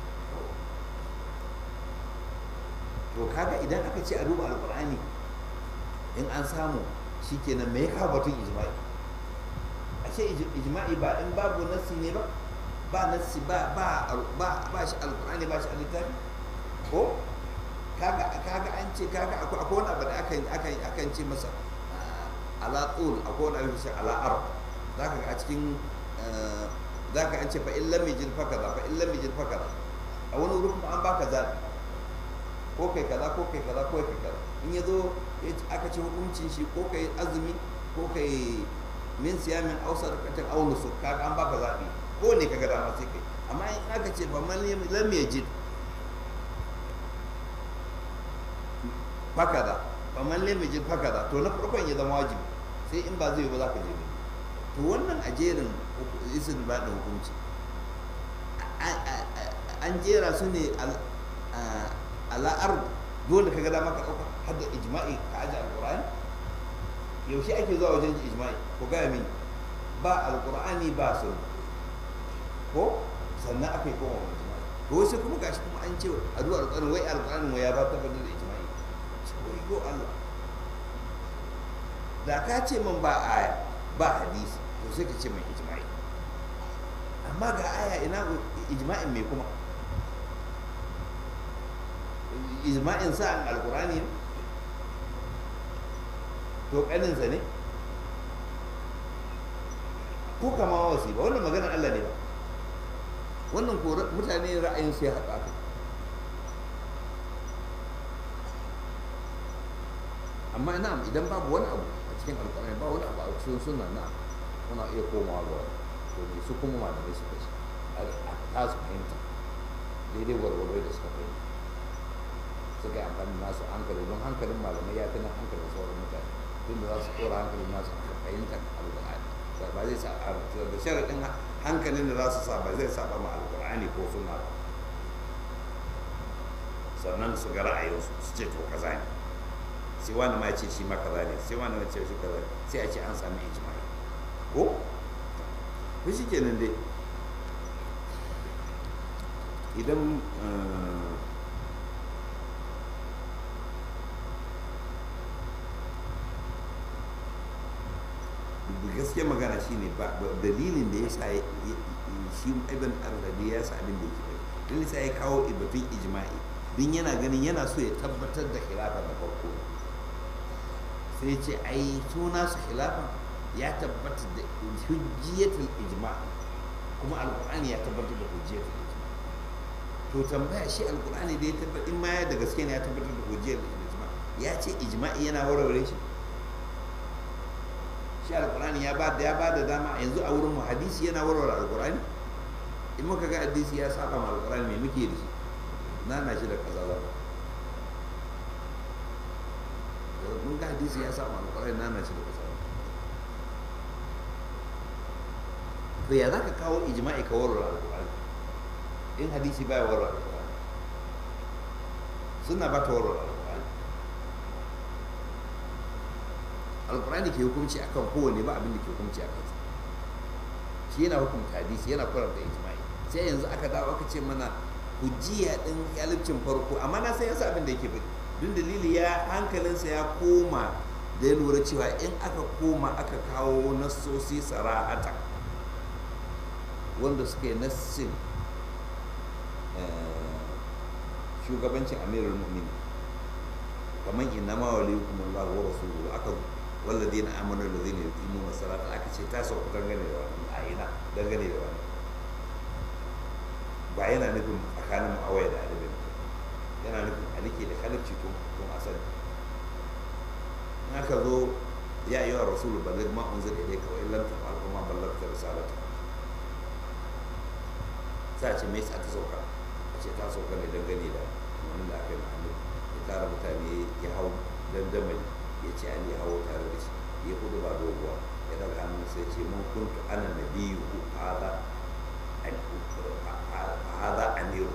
to kaga idan aka ce a duba alkur'ani in an samu shikenan me ya kawo batun ijimai ashe ijma'i ba in babu nassi ne ba ba nassi ba ba ba ba shi alqur'ani ba shi littafi ko kaga kaga an ce kaga akwai akwai wani abu da aka aka akan ce masa ala tsul akwai wani abin shi ala ar za ka ga a cikin za ka an ce fa illam yajid fa kaza fa illam yajid fa kaza a wani wuri kuma an baka zaɓi ko kai kaza ko kai kaza ko kai kaza in ya zo aka ce hukuncin shi ko kai azumi ko kai min siyamin ausar katin aunu su kaga an baka zaɓi ko ne kaga dama sai kai amma in aka ce fa man lam yajid fakaza fa man lam yajid fakaza to na farkon ya zama wajibi sai in ba zai yi ba za ka je to wannan a jerin isin ba da hukunci an jera su ne ala'ar dole ka ga dama ka ɗauka har da ijma'i ka aji alƙur'ani yaushe ake zuwa wajen ijma'i ko gaya mini ba alƙur'ani ba sun ko sannan aka yi koma wani ijma'i to wasu kuma gashi kuma an ce a zuwa alƙur'ani wai alƙur'ani wai ya ba tabbatar da ijma'i wai yo Allah da ka ce min ba aya ba hadisi to sai ka ce min ijma'i amma ga aya ina ijma'in mai kuma ijma'in sa an alkurani ne to kaninsa ne ko kama wasi ba wannan maganar Allah ne ba wannan ko mutane ra'ayin su ya haɗa aka amma ina idan babu wani abu a cikin alkurani ba wani abu a cikin suna na muna iya komawa ga wani to ne su kuma malamai suka ce a ta su fahimta daidai warwaro da suka fahimta suka yi amfani nasu hankali don hankalin malamai ya fi na hankalin sauran mutane tun da za su kora hankalin nasu a fahimtar alƙur'ani ba zai sa da sharaɗin hankalin da za su sa ba zai saba ma alƙur'ani ko suna ba sannan su ga ra'ayinsu su ce to kaza ne sai wani ma ce shi ma kaza ne sai wani ma ce shi kaza sai a ce an sami ijma'i ko ko shi kenan dai idan gaskiya magana shine ba dalilin da ya sa shi ibn arabi ya sa abin da yake bai dalilin sa ya kawo batun ijma'i din yana ganin yana so ya tabbatar da khilafa da farko sai ce ai suna su khilafa ya tabbatar da hujjiyatul ijma kuma alqur'ani ya tabbatar da hujjiyatul ijma to tambaya shi alqur'ani da ya tabbatar in ma ya da gaske ne ya tabbatar da hujjiyatul ijma ya ce ijma'i yana warware shi shi alkurani ya bada ya bada dama yanzu a wurin mu hadisi yana warware alkurani in muka ga hadisi ya saba ma alkurani me muke da shi na na shi da kaza za mun ga hadisi ya saba ma alkurani na na shi da kaza to ya zaka kawo ijma'i ka warware alkurani in hadisi baya warware alkurani suna ba ta warware alkurani alkurani ke hukunci akan kowane ba abin da ke hukunci akan sa shi yana hukunta hadisi yana kwarar da ijma'i sai yanzu aka dawo aka ce mana hujjiya din yalicin farko amma na san yasa abin da yake bari dun dalili ya hankalinsa ya koma da ya lura cewa in aka koma aka kawo nassosi sarahata wanda suke nassin shugabancin amirul mu'minin kamar inna ma waliyukum Allah wa rasuluhu aka والذين امنوا الذين يقيمون الصلاه aka ce ta sauka dangane da wani a ina dangane da wani ba yana nufin tsakanin mu'awaya da alibin yana nufin alike da halacci tun tun asali in aka zo ya yi wa rasulu ballig ma unzil ilayka wa illam taf'al fa ma ballagta risalata sai a ce me yasa ta sauka a ce ta sauka ne dangane da wani da aka yi ma'anin ya tara mutane ya hau dandamali ya ce ali hawo tare da shi ya kudu ba doguwa ya daga hannun sai ce mun kuntu ana nabiyu hada hada amiru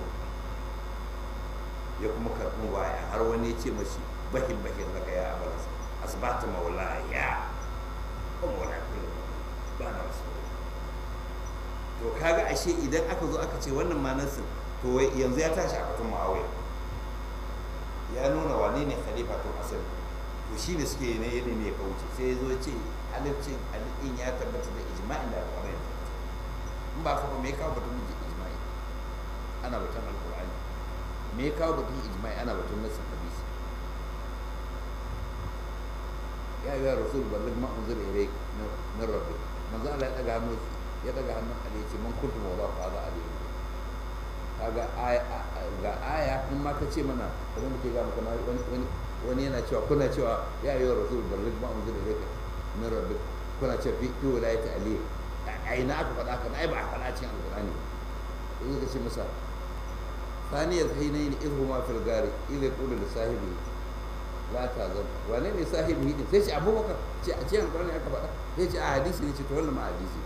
ya kuma karɓi baya har wani ya ce mashi bahin bahin daga ya abalas asbata maula ya ba maula kullum ba na wasu to kaga ashe idan aka zo aka ce wannan manansin to yanzu ya tashi a batun ma'awai ya nuna wane ne khalifa tun asali to shi ne suke ne yadda ne ya kauce sai ya zo ce halittin halittin ya tabbata da ijma'in da alƙur'ani in ba ka ba me kawo batun ijma'i ana batun alƙur'ani me kawo batun ijma'i ana batun nasin hadisi ya yi rasul ballig ma unzila ilayk min rabbik manzo Allah ya daga hannu ya daga hannun Ali ya ce man kuntu mawla fa hada Ali kaga aya ga aya in ma ka ce mana kamar da ke ga maka wani wani wani yana cewa kuna cewa ya yi rasul ballig ma unzila ilayk min rabbik kuna cewa fi fi wilayati Ali a ina aka faɗa haka ai ba a faɗa cikin alqur'ani sai ka ce masa ثاني الحينين إذ هما في الغار إذ يقول لصاحبه لا تحزن wane ne sahibi din sai ce abubakar ce a cikin alƙur'ani aka faɗa sai ce a hadisi ne ce to wannan ma hadisi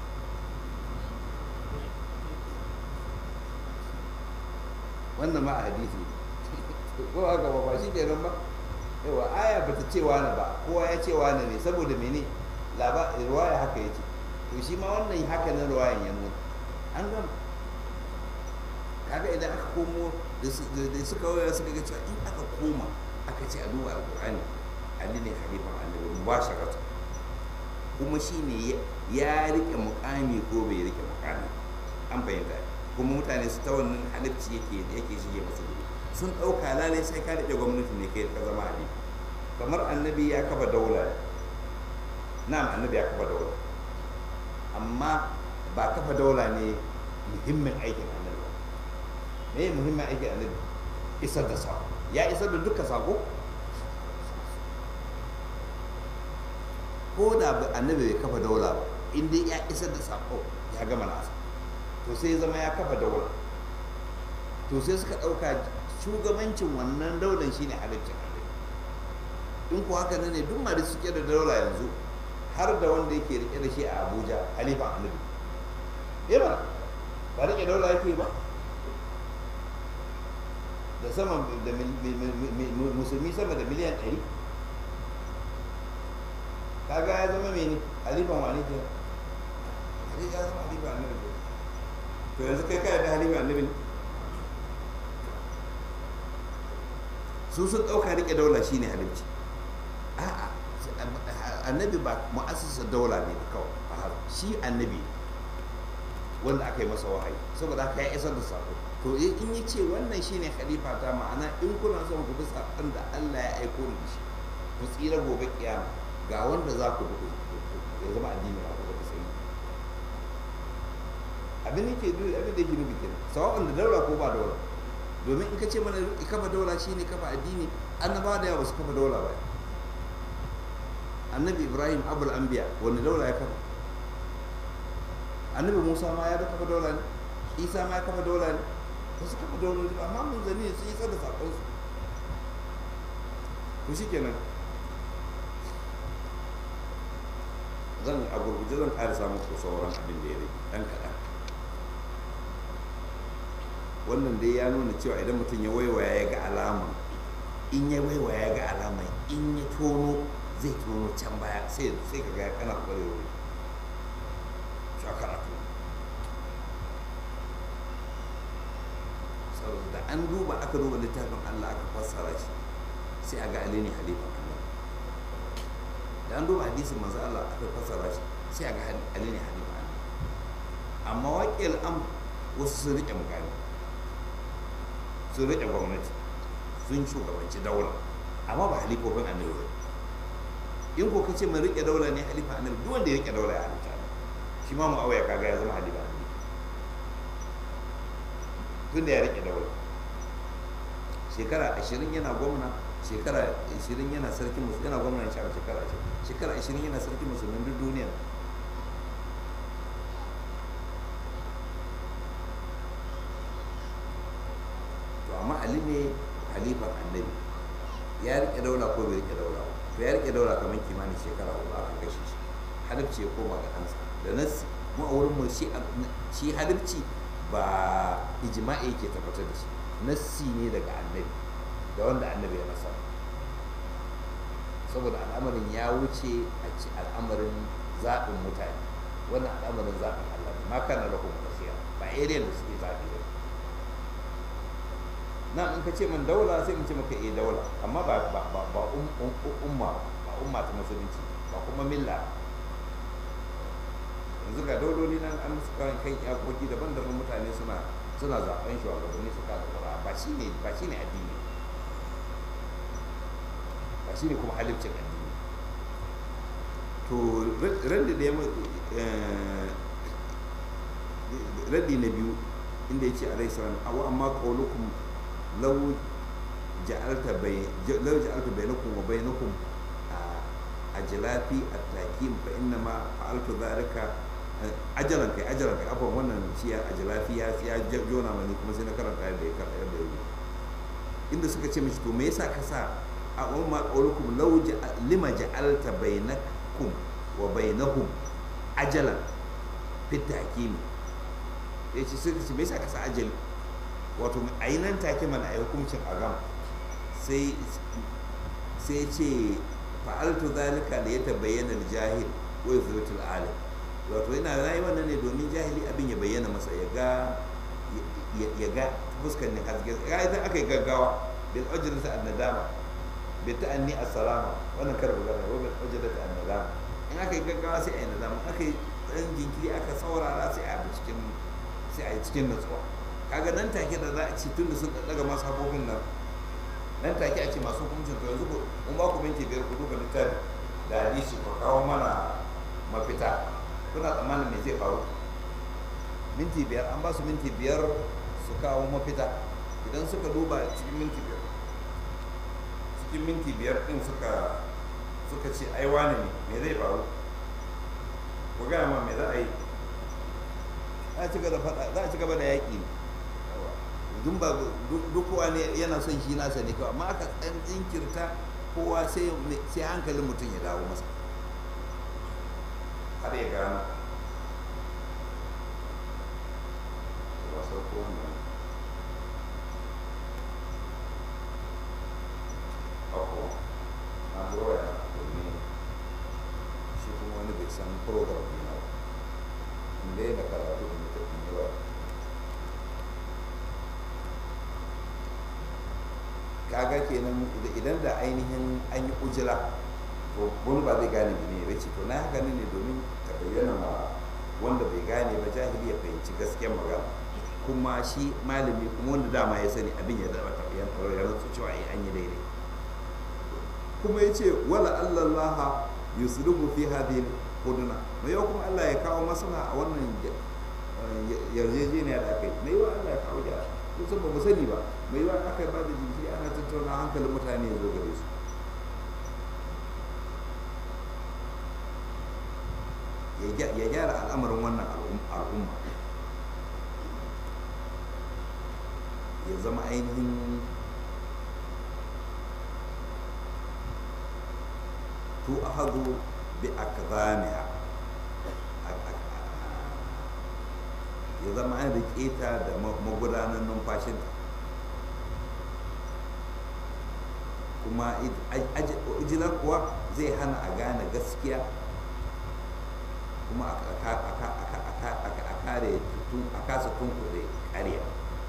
wannan ma a hadisi ko haka ba ba shi kenan ba yawa aya bata ce wani ba kowa ya ce wani ne saboda mene laba ruwaya haka yace to shi ma wannan haka na ruwayan ya nuna an gama kaga idan aka komo da suka waya suka ga cewa in aka koma aka ce a duba alkur'ani ali ne halifan annabi mubasharata kuma shine ya rike mukami ko bai rike mukami an fahimta kuma mutane su ta wannan halifci yake yake shige masu gudu sun ɗauka lalai sai ka rike gwamnati ne kai ka zama halifa kamar annabi ya kafa daula na'am annabi ya kafa daula amma ba kafa daula ne muhimmin aikin annabi me ya muhimmin aiki annabi isar da sako ya isar da duka sako ko da annabi bai kafa daula ba in dai ya isar da sako ya gama nasa to sai zama ya kafa daula to sai suka ɗauka shugabancin wannan daular shine halittar annabi in ko haka ne duk ma da suke da daula yanzu har da wanda yake rike da shi a abuja halifan annabi eh ba ba rike daula yake ba da sama da musulmi sama da miliyan ɗari kaga ya zama mene halifan wani ke ya zama halifan annabi to yanzu kai kai da halifan annabi ne su sun ɗauka riƙe daula shine halifci a'a annabi ba mu'assasa daula ne kawai shi annabi wanda aka yi masa wahayi saboda haka ya isar da sako to in yi ce wannan shine khalifa ta ma'ana in kuna son ku bi sakon da Allah ya aiko da shi ku tsira gobe kiyama ga wanda za ku bi ya zama addini ba ku da sai abin da ke duk abin da yake nufi kenan sawa'un da daura ko ba daura domin in ka ce mana kafa daula shine kafa addini annabawa da yawa ba su kafa daula ba annabi ibrahim abul anbiya wani daula ya kafa annabi musa ma ya da kafa daula ne isa ma ya kafa daula ne ba su kafa dauloli ba amma mun zane su yi da sakon su to shi kenan zan a gurguje zan ƙara samun ku sauran abin da ya rage ɗan kaɗan wannan dai ya nuna cewa idan mutum ya waiwaya ya ga alama in ya waiwaya ya ga alama in ya tono zai tono can baya sai sai ka ga kana kwarewa karatu saboda da an duba aka duba littafin Allah aka fassara shi sai a ga Ali ne halifan Allah da an duba hadisin manzo Allah aka fassara shi sai a ga Ali ne halifan Allah amma waƙil am wasu sun riƙe mukami sun riƙe gwamnati sun shugabanci daula amma ba halifofin annabi ba in ko kace mai riƙe daula ne halifa annabi duk wanda ya riƙe daula ya halifa shi ma mu'awiya kaga ya zama halifa annabi tun da ya riƙe daula shekara ashirin yana gwamna shekara ashirin yana sarkin musulmi yana gwamna ya shekara ashirin shekara ashirin yana sarkin musulmin duk duniya to amma ali ne halifan annabi ya riƙe daula ko bai riƙe daula to ya riƙe daula kamar kimanin shekara hudu aka kashe shi halifci ya koma ga ɗansa da nasi mu a wurin mu shi halifci ba ijma'i ke tabbatar da shi nassi ne daga annabi da wanda annabi ya nasa saboda al'amarin ya wuce a ci al'amarin zaɓin mutane wannan al'amarin zaɓin Allah ne ma kana lahum basira ba area da suke zaɓi ba na in ka ce min daula sai in ce maka eh daula amma ba ba ba ba umma ba umma ta musulunci ba kuma milla yanzu ga dauloli nan an musu kan kan iyakoki daban-daban mutane suna suna zaben shugabanni suka da ba shine ba shine addini ba shine kuma halibcin addini to raddi da ya raddi na biyu inda ya ce a rai salam awa amma ƙaulukum lau ja'alta bai lau ja'alta bainakum wa bainakum a jilafi a takim fa inna ma fa'altu zalika ajalan kai ajalan kai afwan wannan shi a jilafi ya ya jona mani kuma sai na karanta yadda ya karanta yadda ya inda suka ce mishi to me yasa ka sa a umma qaulukum law lima ja'alta bainakum wa bainahum ajalan fit takim ya ce suka ce me yasa ka sa ajali wato a yi nan take mana a yi hukuncin agam sai sai ce fa'altu zalika da ya tabayyana jahil wa yuzratul alim wato yana rayi wannan ne domin jahili abin ya bayyana masa ya ga ya ga fuskar ne haske ya idan aka yi gaggawa bil ujrata an nadama bi ta'anni as-salama wannan kar magana wa bil ujrata an nadama in aka yi gaggawa sai a yi nadama aka yi dan jinkiri aka saurara sai a yi cikin sai a yi cikin natsuwa kaga nan take da za a ci tunda sun daga masu habobin nan nan take a ce masu hukuncin to yanzu kun ba ku minti biyar ku duba littafi da hadisi ku kawo mana mafita kuna tsammanin me zai faru minti biyar an ba su minti biyar su kawo mafita idan suka duba cikin minti biyar cikin minti biyar din suka suka ce ai wane ne me zai faru ku gaya ma me za a yi za a ci gaba da yaƙi ne dun ba duk kowa ne yana son shi nasa ne kawai amma aka ɗan jinkirta kowa sai hankalin mutum ya dawo masa har ya gano wasu kowane ako na zuwa ya domin shi kuma wani bai san program ɗina ba inda yana karatu da mutum yi ba kaga kenan idan da ainihin an yi ujira to wani ba zai gane ne ya ce to na haka ne domin ka bayyana ma wanda bai gane ba jahili ya fahimci gaskiyar magana kuma shi malami kuma wanda dama ya sani abin ya zama tafiyan tsaro ya rantsu cewa ai an yi daidai kuma ya ce wala allallaha yusrifu fi hadhihi huduna mai yau kuma Allah ya kawo masana a wannan yarjejeniya da aka yi mai yawa Allah ya kawo gyara kusan ba mu sani ba mai yawa aka ba da jinkiri ana tattauna hankalin mutane ya zo gare su ya gyara al'amarin wannan al'umma ya zama ainihin tu ahadu bi akzamiha ya zama an riƙe ta da magudanar numfashinta kuma ujilar kuwa zai hana a gane gaskiya kuma a kare a kasa tunkuɗe ƙarya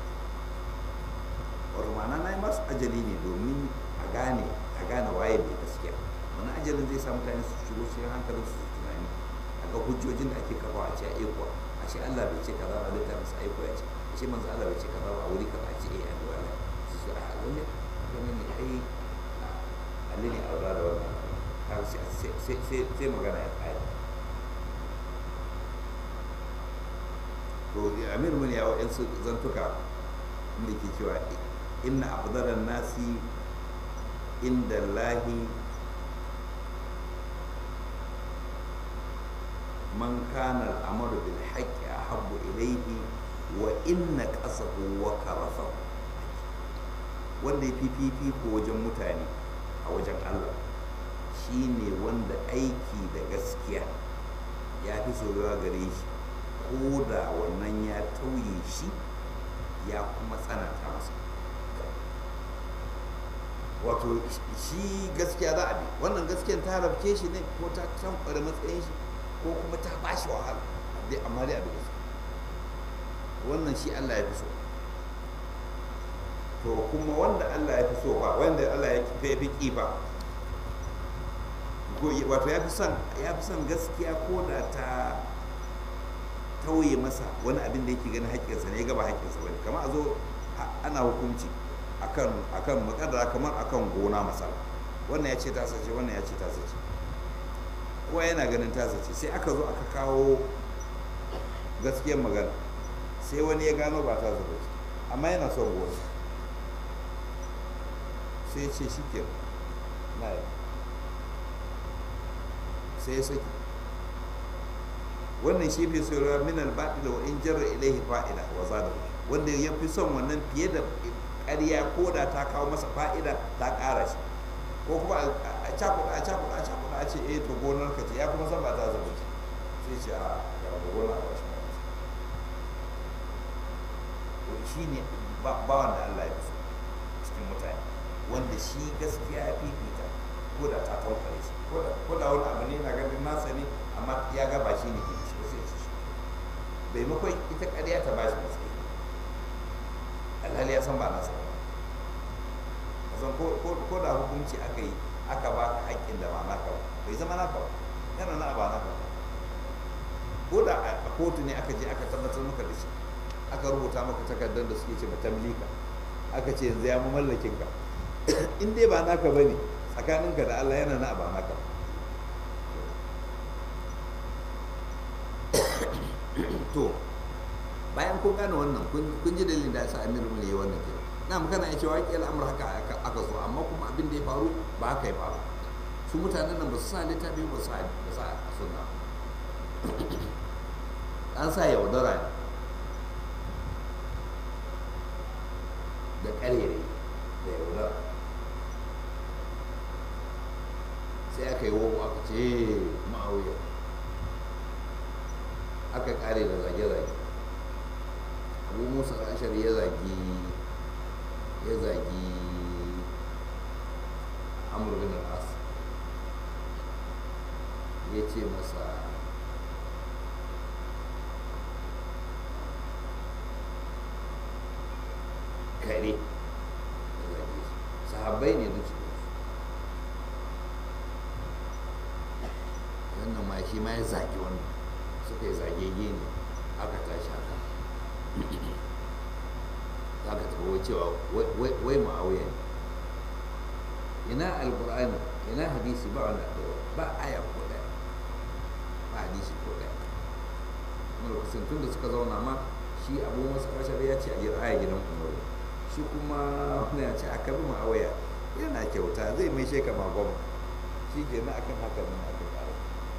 wato ma'ana na yi masu ajali ne domin a gane a gane waye mai gaskiya wani ajalin zai sa mutane su shigo cikin hankalin su tunani a ga hujjojin da ake kafa a ce a ikuwa a ce Allah bai ce kaza ba littafin sa aiko ya ce a ce manzo Allah bai ce kaza ba a wuri kaza a ce eh an wala su su a lalle wani ne ai Allah ne aura da wannan har sai sai magana ya kai to amir mun ya wa'in su zantuka inda ke cewa inna afdalan nasi inda lahi man kana al'amaru bil haqqi ahabbu ilayhi wa inna qasahu wa karasahu wanda ya fififi ko wajen mutane a wajen Allah shine wanda aiki da gaskiya ya fi soyuwa gare shi ko da wannan ya tauye shi ya kuma tsananta masa wato shi gaskiya za a bi wannan gaskiyan ta rabke shi ne ko ta tankware matsayin shi ko kuma ta ba shi wahala dai amma dai abin gaskiya wannan shi Allah ya fi so to kuma wanda Allah ya fi so ba wanda Allah ya fi ƙi ba wato ya fi son ya fi son gaskiya ko da ta tauye masa wani abin da yake ganin haƙƙinsa ne ya gaba haƙƙinsa bane kamar a zo ana hukunci akan akan makadara kamar akan gona masala wannan ya ce ta sace wannan ya ce ta sace kowa yana ganin tasa ce sai aka zo aka kawo gaskiyar magana sai wani ya gano ba tasa ba ce amma yana son gona sai ce shi ke na yi sai ya saki wannan shi fi saurara min albaɗi da in jarra ilaihi fa'ida wa zada wanda ya fi son wannan fiye da ƙarya ko da ta kawo masa fa'ida ta ƙara shi ko kuma a cakuɗa a cakuɗa a cakuɗa a ce eh to gonar ka ce ya kuma san ba ta zama ce sai ce a ga da gonar a wasu shi ne ba wanda Allah ya fi so cikin mutane wanda shi gaskiya ya fifita ko da ta taukare shi ko da wani abu ne na ganin nasa ne amma ya ga ba shi ne ke shi sai shi bai makon ita ƙarya ta ba shi matsayi alhali ya san ba nasa ba san ko da hukunci aka yi aka ba ka haƙƙin da ba naka ba bai zama naka ba yana na ba naka ba ko da a kotu ne aka je aka tabbatar maka da shi aka rubuta maka takardar da suke ce ma tamlika aka ce yanzu ya mu mallakin ka in dai ba naka bane tsakaninka da Allah yana na ba naka to bayan kun gane wannan kun ji dalilin da ya sa Amir mun yi wannan kira na magana ya cewa ƙila amur haka aka zo amma kuma abin da ya faru ba haka ya faru su mutanen nan ba su sa littafi ba su sa sunna an sa yaudara ne da ƙarere da yaudara sai aka yi wogo aka ce ma'auya aka ƙare da zage-zage abu musa ashar ya zagi ya zagi amur bin al'as ya ce masa kare sahabbai ne da cikin wannan ma shi ma ya zagi wannan suka yi zagege ne aka tashi haka za ka tsawo cewa wai ma'auya ne ina alkur'ani ina hadisi ba wanda ba aya ko daya ba hadisi ko daya kuma lokacin tun da suka zauna ma shi abu masu kashar ya ce a jira aya gidan umaru shi kuma wani ya ce a kabi ma'auya yana kyauta zai mai sheka magon shi ke na akan haka nan aka kara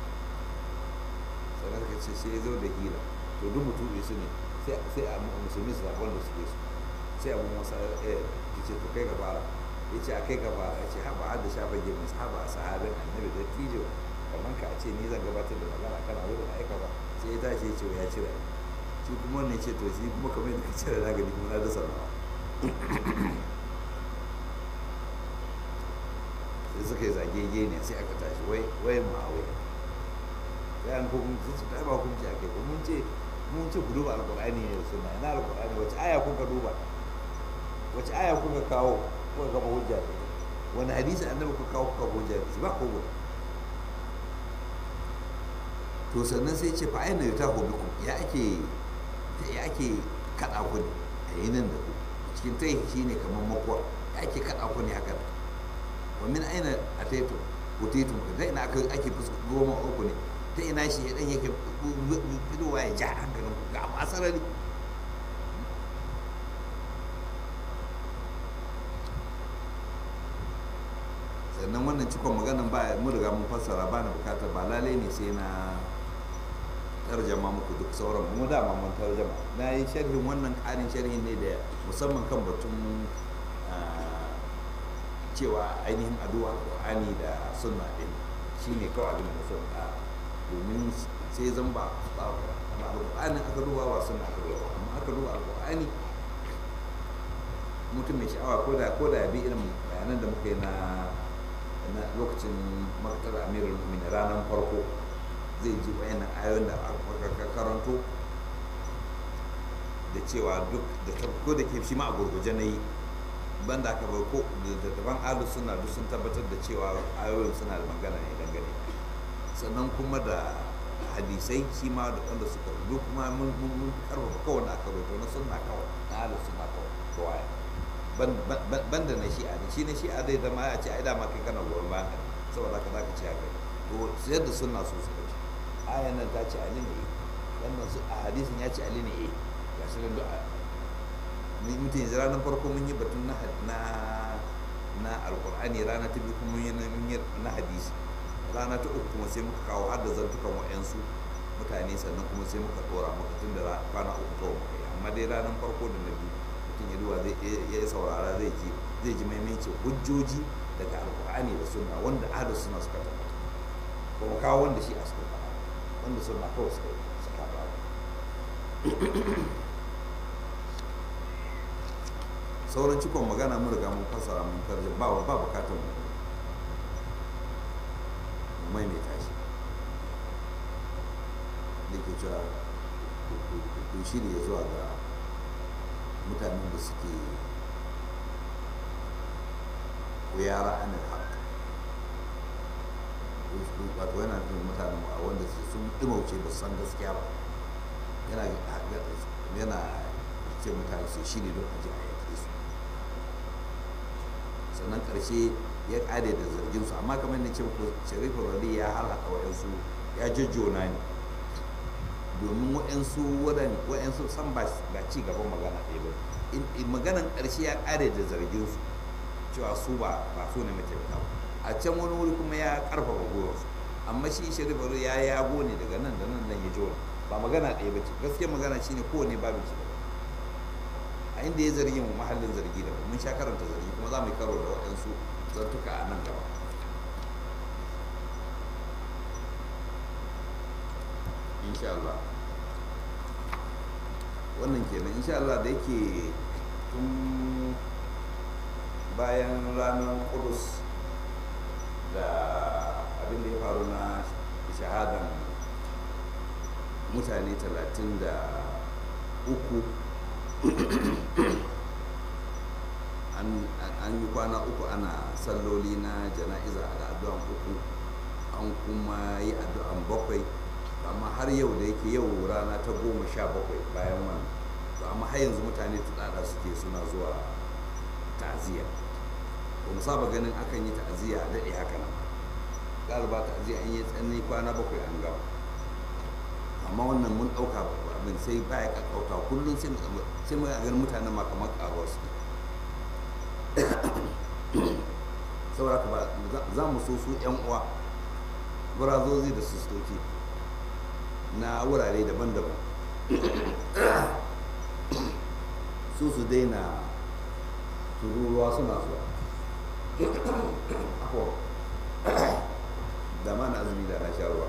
sannan ka ce sai ya zo da hira to duk mutum su ne sai a musulmi su zaɓi wanda suke su sai abu masa ya ce to kai ka fara ya ce a kai ka fara ya ce haɓa har da shafa gemin haɓa a sahabin annabi da tijo kamar ka ce ni zan gabatar da magana kana wurin aika ba sai ya tashi ya ce ya cire shi kuma wannan ce to shi kuma kamar yadda ka cire na gani kuma na dasa nawa sai suka yi zagege ne sai aka tashi wai wai ma'awai sai an kuma sun su ba hukunci a kai ko mun ce mun ce ku duba alkur'ani ne da suna ina alkur'ani wace aya kuka duba wace aya kuka kawo kuka gaba hujja da wani hadisi annabi kuka kawo kuka hujja da ba ko gudu to sannan sai ce fa aina yuta ko biku ya ake ya ake kada ku ne a yi nan da ku cikin tai shine kamar makuwa ya ake kada ku ne haka wa min aina ataitu utitum da ina aka ake fuska goma uku ne ta ina shi ya dan yake fitowa ya ja hankalin ku ga masarari sannan wannan cikon maganan ba mu riga mun fassara ba na bukatar ba lalai ne sai na tarjama muku duk sauran mu dama mun tarjama na yi sharhin wannan ƙarin sharhin ne da musamman kan batun cewa ainihin addu'a alƙur'ani da sunna din shine kawai abin da sun ƙara domin sai zan ba alƙur'ani aka duba ba sunna aka duba amma aka duba alƙur'ani mutum mai sha'awa ko da ko da bi irin bayanan da muka yi na na lokacin maktar amirul mu'minin ranar farko zai ji wayannan ayoyin da aka karanto da cewa duk da ko da ke shi ma a gurguje na yi banda aka bar ko da daban alu suna duk sun tabbatar da cewa ayoyin suna da magana ne dangane sannan kuma da hadisai shi ma da wanda suka duk kuma mun mun karfafa kawai da aka rubuta na sunna kawai na alu suna kawai kawai banda na shi'a ne shi na shi'a dai zama a ce ai dama kai kana goyon bayan saboda haka zaka ce haka to to sai da sunna su suka ce ayan nan ta ce ali ne wannan su a hadisin ya ce ali ne eh ga shi nan du'a ni mutum yanzu ranar farko mun yi batun na na na alqur'ani rana ta biyu kuma mun yi mun yi na hadisi rana ta uku kuma sai muka kawo har da zantukan wa'yansu mutane sannan kuma sai muka dora muka tun da kwana uku kawai muka yi amma dai ranar farko da na biyu mutum ya duba zai ya saurara zai ji zai ji maimaice hujjoji daga alkur'ani da sunna wanda ahlus sunna suka tabbata kuma kawo wanda shi a suka faɗa wanda sunna kawai suka suka faɗa sauran cikon magana mun riga mun fassara mun tarje ba ba bukatar mu maimaita shi da ke cewa ku shirya zuwa ga mutanen da suke yara anil haq wato yana nufin mutanen a wanda sun ɗimauce ba san gaskiya ba yana yana ce mutane su shirya don aji a yake su sannan ƙarshe ya ƙare da zargin su amma kamar da ce ku sharifin radi ya harhaɗa wa'yansu ya jajjona ne domin wa'yansu wa'yansu san ba ci gaban magana ɗaya ba maganan ƙarshe ya ƙare da zargin su cewa su ba ba su ne mataimaka ba a can wani wuri kuma ya ƙarfafa gwiwarsu amma shi sharifin radi ya yago ne daga nan da nan nan ya jona ba magana ɗaya ba ce gaskiya magana shine kowane babin ci gaba a inda ya zargi mu mahallin zargi da mun sha karanta zargi kuma za mu yi karo da waɗansu zartuka a nan gaba insha Allah wannan kenan insha Allah da yake tun bayan ranar kudus da abin da ya faru na shahadan mutane talatin da uku an yi kwana uku ana salloli na jana'iza da addu'an uku an kuma yi addu'an bakwai amma har yau da yake yau rana ta goma sha bakwai bayan wannan to amma har yanzu mutane tudada suke suna zuwa ta'aziyya ba mu saba ganin akan yi ta'aziyya a daɗe haka nan galiba ta'aziyya an yi tsanani kwana bakwai an gama amma wannan mun ɗauka abin sai baya kakkauta kullum sai mu ganin mutanen ma kamar karuwa su saboda haka ba za mu so su yan uwa burazozi da sistoci na wurare daban-daban su su daina tururuwa suna zuwa da ma na azumi da na sha ruwa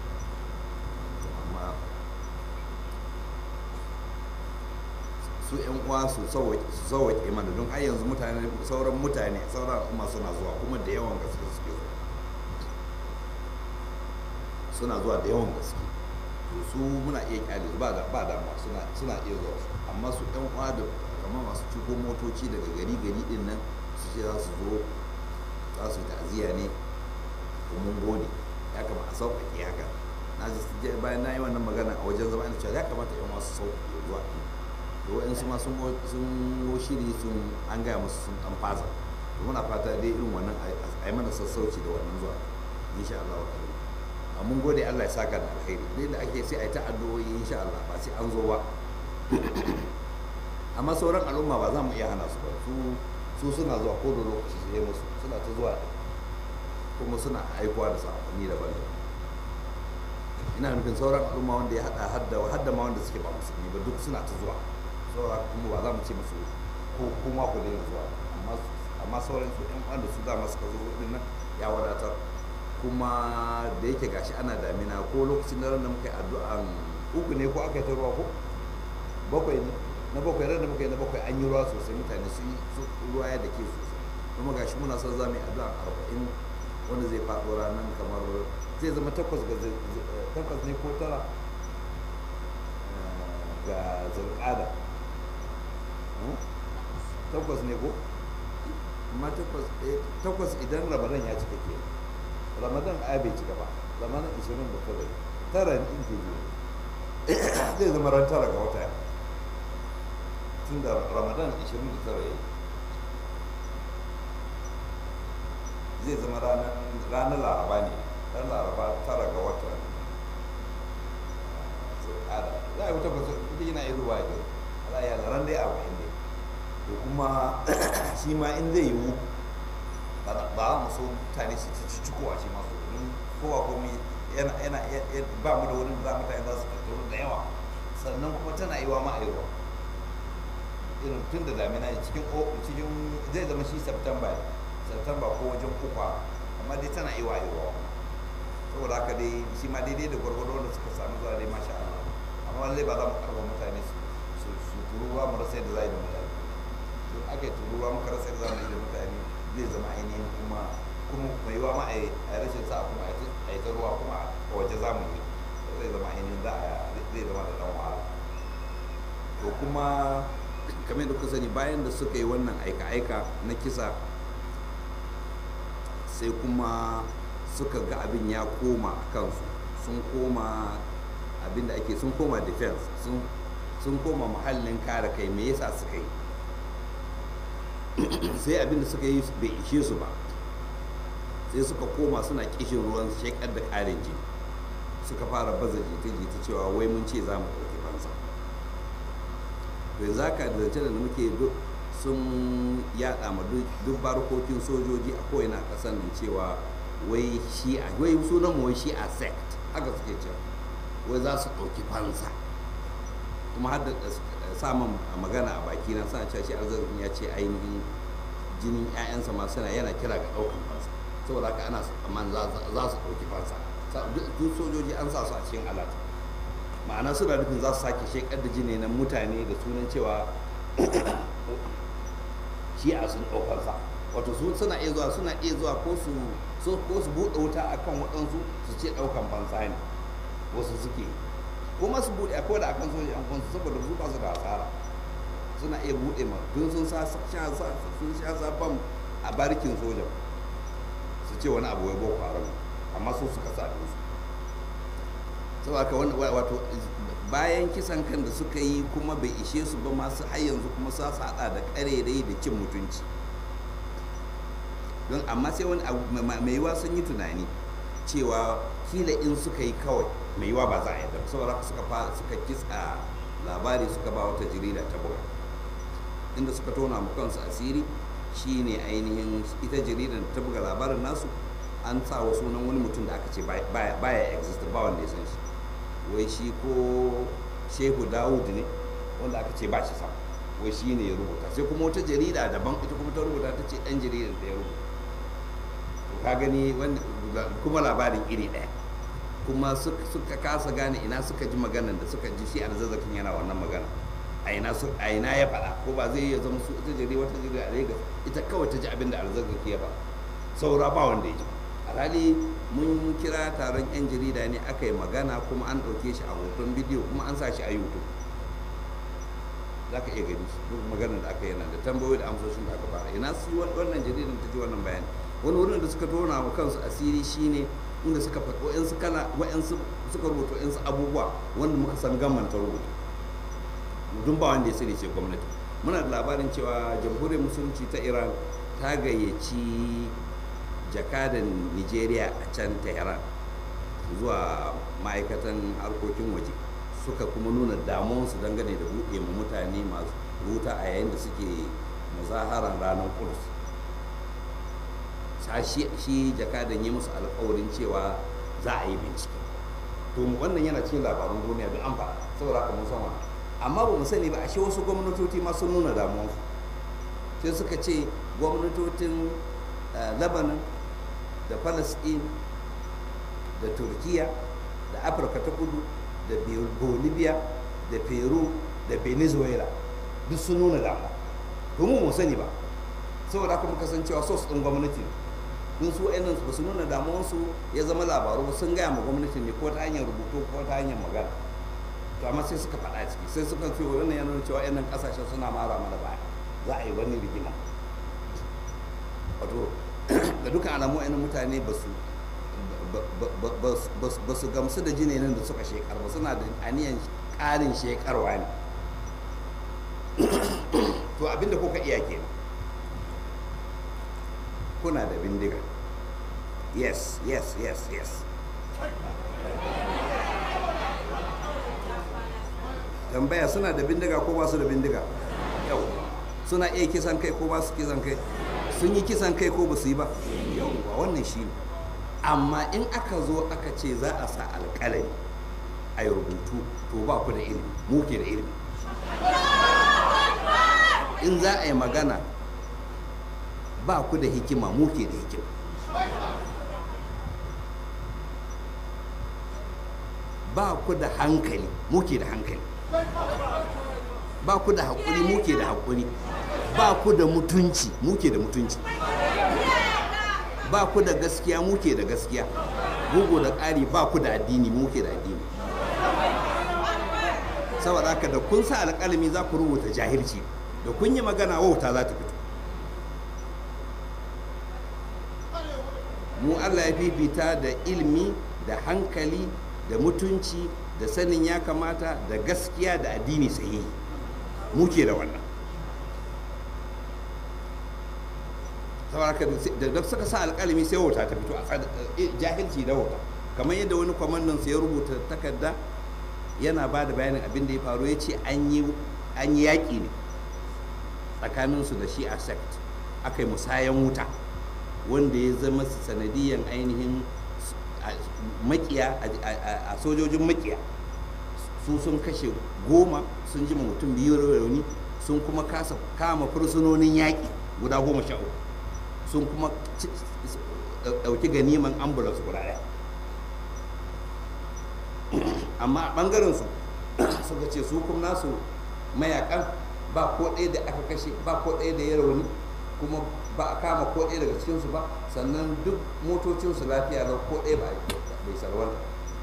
amma su yan uwa su sauwaƙe mana don har yanzu mutane sauran mutane sauran al'umma suna zuwa kuma da yawan gaske suke zuwa suna zuwa da yawan gaske to su muna iya kyale ba da ba da suna suna iya zuwa su amma su yan uwa da kamar masu ciko motoci daga gari gari din nan su ce za su zo za su yi ta'aziyya ne ko mun gode ya kamata a sauƙaƙe haka na ji bayan na yi wannan magana a wajen zama ina cewa ya kamata yan wasu sauƙaƙe zuwa da waɗansu ma sun yi shiri sun an gaya musu sun ɗan fasa to muna fata dai irin wannan a yi mana sassauci da wannan zuwa insha Allah wa ta'ala mun gode Allah ya saka da alkhairi dai da ake sai a yi ta addu'o'i insha Allah ba sai an zo ba amma sauran al'umma ba za mu iya hana su ba su su suna zuwa ko da lokaci sai musu suna ta zuwa kuma suna aikuwa da sakonni daban daban ina nufin sauran al'umma wanda ya hada hadda hadda ma wanda suke ba musulmi ba duk suna ta zuwa saura kuma ba za mu ce musu ko kuma ku daina zuwa amma amma sauran su ɗan wanda su dama suka zo din nan ya wadatar kuma da yake gashi ana damina ko lokacin da da muka yi addu'an uku ne ko aka yi ta ruwa ko bakwai ne na bakwai ran da muka yi na bakwai an yi ruwa sosai mutane su yi ruwa ya da ke sosai kuma gashi muna son za mu yi addu'an arba'in wanda zai faɗo ranar kamar zai zama takwas ga takwas ne ko tara ga zirƙada takwas ne ko amma takwas idan ramadan ya cika ke ramadan a bai cika ba ramadan ishirin da tara tara in ke biyu zai zama ran tara ga wata tun da ramadan ishirin da tara ya zai zama ranar laraba ne ɗan laraba tara ga watan zulƙada za a yi wata basu ita yana iya zuwa ga ala ya laran dai arba'in ne to kuma shi ma in zai yiwu ba ba mu so mutane su ci cikowa shi masu domin kowa komai yana yana ba mu da wurin da za mutane za su tattaru da yawa sannan kuma tana yiwa ma a yi ruwa irin tun da damina ne cikin cikin zai zama shi september september ko wajen kuka amma dai tana yiwa a yi ruwa saboda haka dai shi ma daidai da gwargwado wanda suka samu zuwa dai masha Allah amma lallai ba za mu karba mutane su su turuwa mu rasa yadda za yi da mutane to aka yi turuwa muka rasa yadda za mu yi da mutane zai zama ainihin kuma kuma mai yiwa ma a yi rashin sa kuma a yi ta ruwa kuma a waje za mu yi zai zama ainihin za a zai zama da dan wahala to kuma kamar yadda kuka sani bayan da suka yi wannan aika-aika na kisa sai kuma suka ga abin ya koma a kansu sun koma abin da ake sun koma defense sun koma muhallin kare kai me yasa suka yi sai abin da suka yi bai ishe su ba sai suka koma suna kishin ruwan shekar da karin jini suka fara baza jita-jita cewa wai mun ce za mu ɗauki fansa yanzu haka da zance da muke duk sun yada ma duk barkokin sojoji a ko'ina ƙasar nan cewa wai shi'a wai sunan mu wai shi'a sect haka suke cewa wai za su ɗauki fansa kuma har da samun magana a baki na sa cewa shi arzikin ya ce ainihin jinin 'ya'yansa ma suna yana kira ga ɗaukan fansa saboda haka ana amma za su ɗauki fansa duk sojoji an sa su a cikin alat ma'ana suna nufin za su sake shekar da jini na mutane da sunan cewa shi'a sun ɗaukansa wato su suna iya zuwa suna iya zuwa ko su ko su buɗe wuta akan waɗansu su ce ɗaukan fansa ne wasu suke kuma su buɗe akwai da akan sojan kwansu saboda su ba su da asara suna iya buɗe ma don sun sa sun sha sabon a barikin sojan su ce wani abu wai boko haram amma su suka sa su saboda haka wato bayan kisan kan da suka yi kuma bai ishe su ba masu har yanzu kuma sa su hada da karerai da cin mutunci don amma sai wani mai yiwa sun yi tunani cewa kila in suka yi kawai mai yiwa ba za a yadda saboda haka suka fara suka kitsa labari suka ba wata jarida ta buga inda suka tona mu kansu asiri shine ainihin ita jaridar ta buga labarin nasu an sa wa sunan wani mutum da aka ce baya exist ba wanda ya san shi wai shi ko shehu dawud ne wanda aka ce ba shi sam wai shi ne ya rubuta sai kuma wata jarida daban ita kuma ta rubuta ta ce dan jaridar da ya rubuta to ka gani kuma labarin iri ɗaya kuma suka kasa gane ina suka ji maganar da suka ji shi arzazzakin yana wannan magana a ina ya faɗa ko ba zai iya zama su ita jarida wata jarida a Lagos ita kawai ta ji abin da arzazzaki ya faɗa saura ba wanda ya ji alhali mun kira taron 'yan jarida ne aka yi magana kuma an ɗauke shi a hoton bidiyo kuma an sa shi a youtube za ka iya gani duk maganar da aka yana da tambayoyi da amsoshin da aka fara ina su wannan jaridan ta ji wannan bayani wani wurin da suka tona wa kansu asiri shine inda suka faɗi wa'yansu kala wa'yansu suka rubuta wa'yansu abubuwa wanda muka san gamman ta rubuta dun ba wanda ya sani ce gwamnati muna da labarin cewa jamhuriyar musulunci ta iran ta gayyaci jakadan nigeria a can tehran zuwa ma'aikatan harkokin waje suka kuma nuna damuwarsu dangane da buɗe ma mutane masu ruta a yayin da suke muzaharan ranar kudus shi jakadan yi musu alkawarin cewa za a yi bincike to wannan yana cikin labarun duniya duk an faɗa saboda haka mun san wannan amma ba mu sani ba ashe wasu gwamnatoci ma sun nuna damuwarsu sai suka ce gwamnatocin lebanon da palestine da turkiya da afirka ta kudu da bolivia da peru da venezuela duk sun nuna damuwa domin mu sani ba saboda haka muka san cewa sos ɗin gwamnati don su wa'annan ba su nuna damuwarsu ya zama labaru sun gaya ma gwamnati ne ko ta hanyar rubutu ko ta hanyar magana to amma sai suka faɗa ciki sai suka ce wannan ya nuna cewa wa'annan ƙasashen suna mara mana baya za a yi wani rigima wato da dukkan alamu wa'annan mutane ba su ba su gamsu da jinin da suka shekar ba suna da aniyan ƙarin shekarwa ne to abinda kuka iya kenan kuna da bindiga yes yes yes yes tambaya suna da bindiga ko ba su da bindiga yau suna iya kisan kai ko ba su kisan kai sun yi kisan kai ko ba su yi ba yau wannan shi ne amma in aka zo aka ce za a sa alƙalami a yi rubutu to ba ku da ilimi mu ke da ilimi in za a yi magana ba ku da hikima mu ke da hikima ba ku da hankali mu ke da hankali ba ku da haƙuri mu ke da haƙuri ba ku da mutunci mu ke da mutunci ba ku da gaskiya mu ke da gaskiya bugu da ƙari ba ku da addini mu ke da addini saboda haka da kun sa alƙalami za ku rubuta jahilci da kun yi magana wauta za ta fito mu allah ya fifita da ilmi da hankali da mutunci da sanin ya kamata da gaskiya da addini sahihi muke da wannan saboda haka da suka sa alƙalami sai wauta ta fito a jahilci da wauta kamar yadda wani kwamandan ya rubuta takarda yana ba da bayanin abin da ya faru ya ce an yi yaƙi ne tsakaninsu da shi a sect aka yi musayan wuta wanda ya zama sanadiyan ainihin makiya a sojojin makiya su sun kashe goma sun ji mutum biyu rauni sun kuma kasa kama fursunonin yaƙi guda goma sha uku sun kuma ɗauki ganiman ambulance guda ɗaya amma a ɓangaren su suka ce su kuma nasu mayakan ba ko ɗaya da aka kashe ba ko ɗaya da ya rauni kuma ba a kama ko ɗaya daga cikinsu ba sannan duk motocinsu lafiya lau ko ɗaya ba bai sarwanta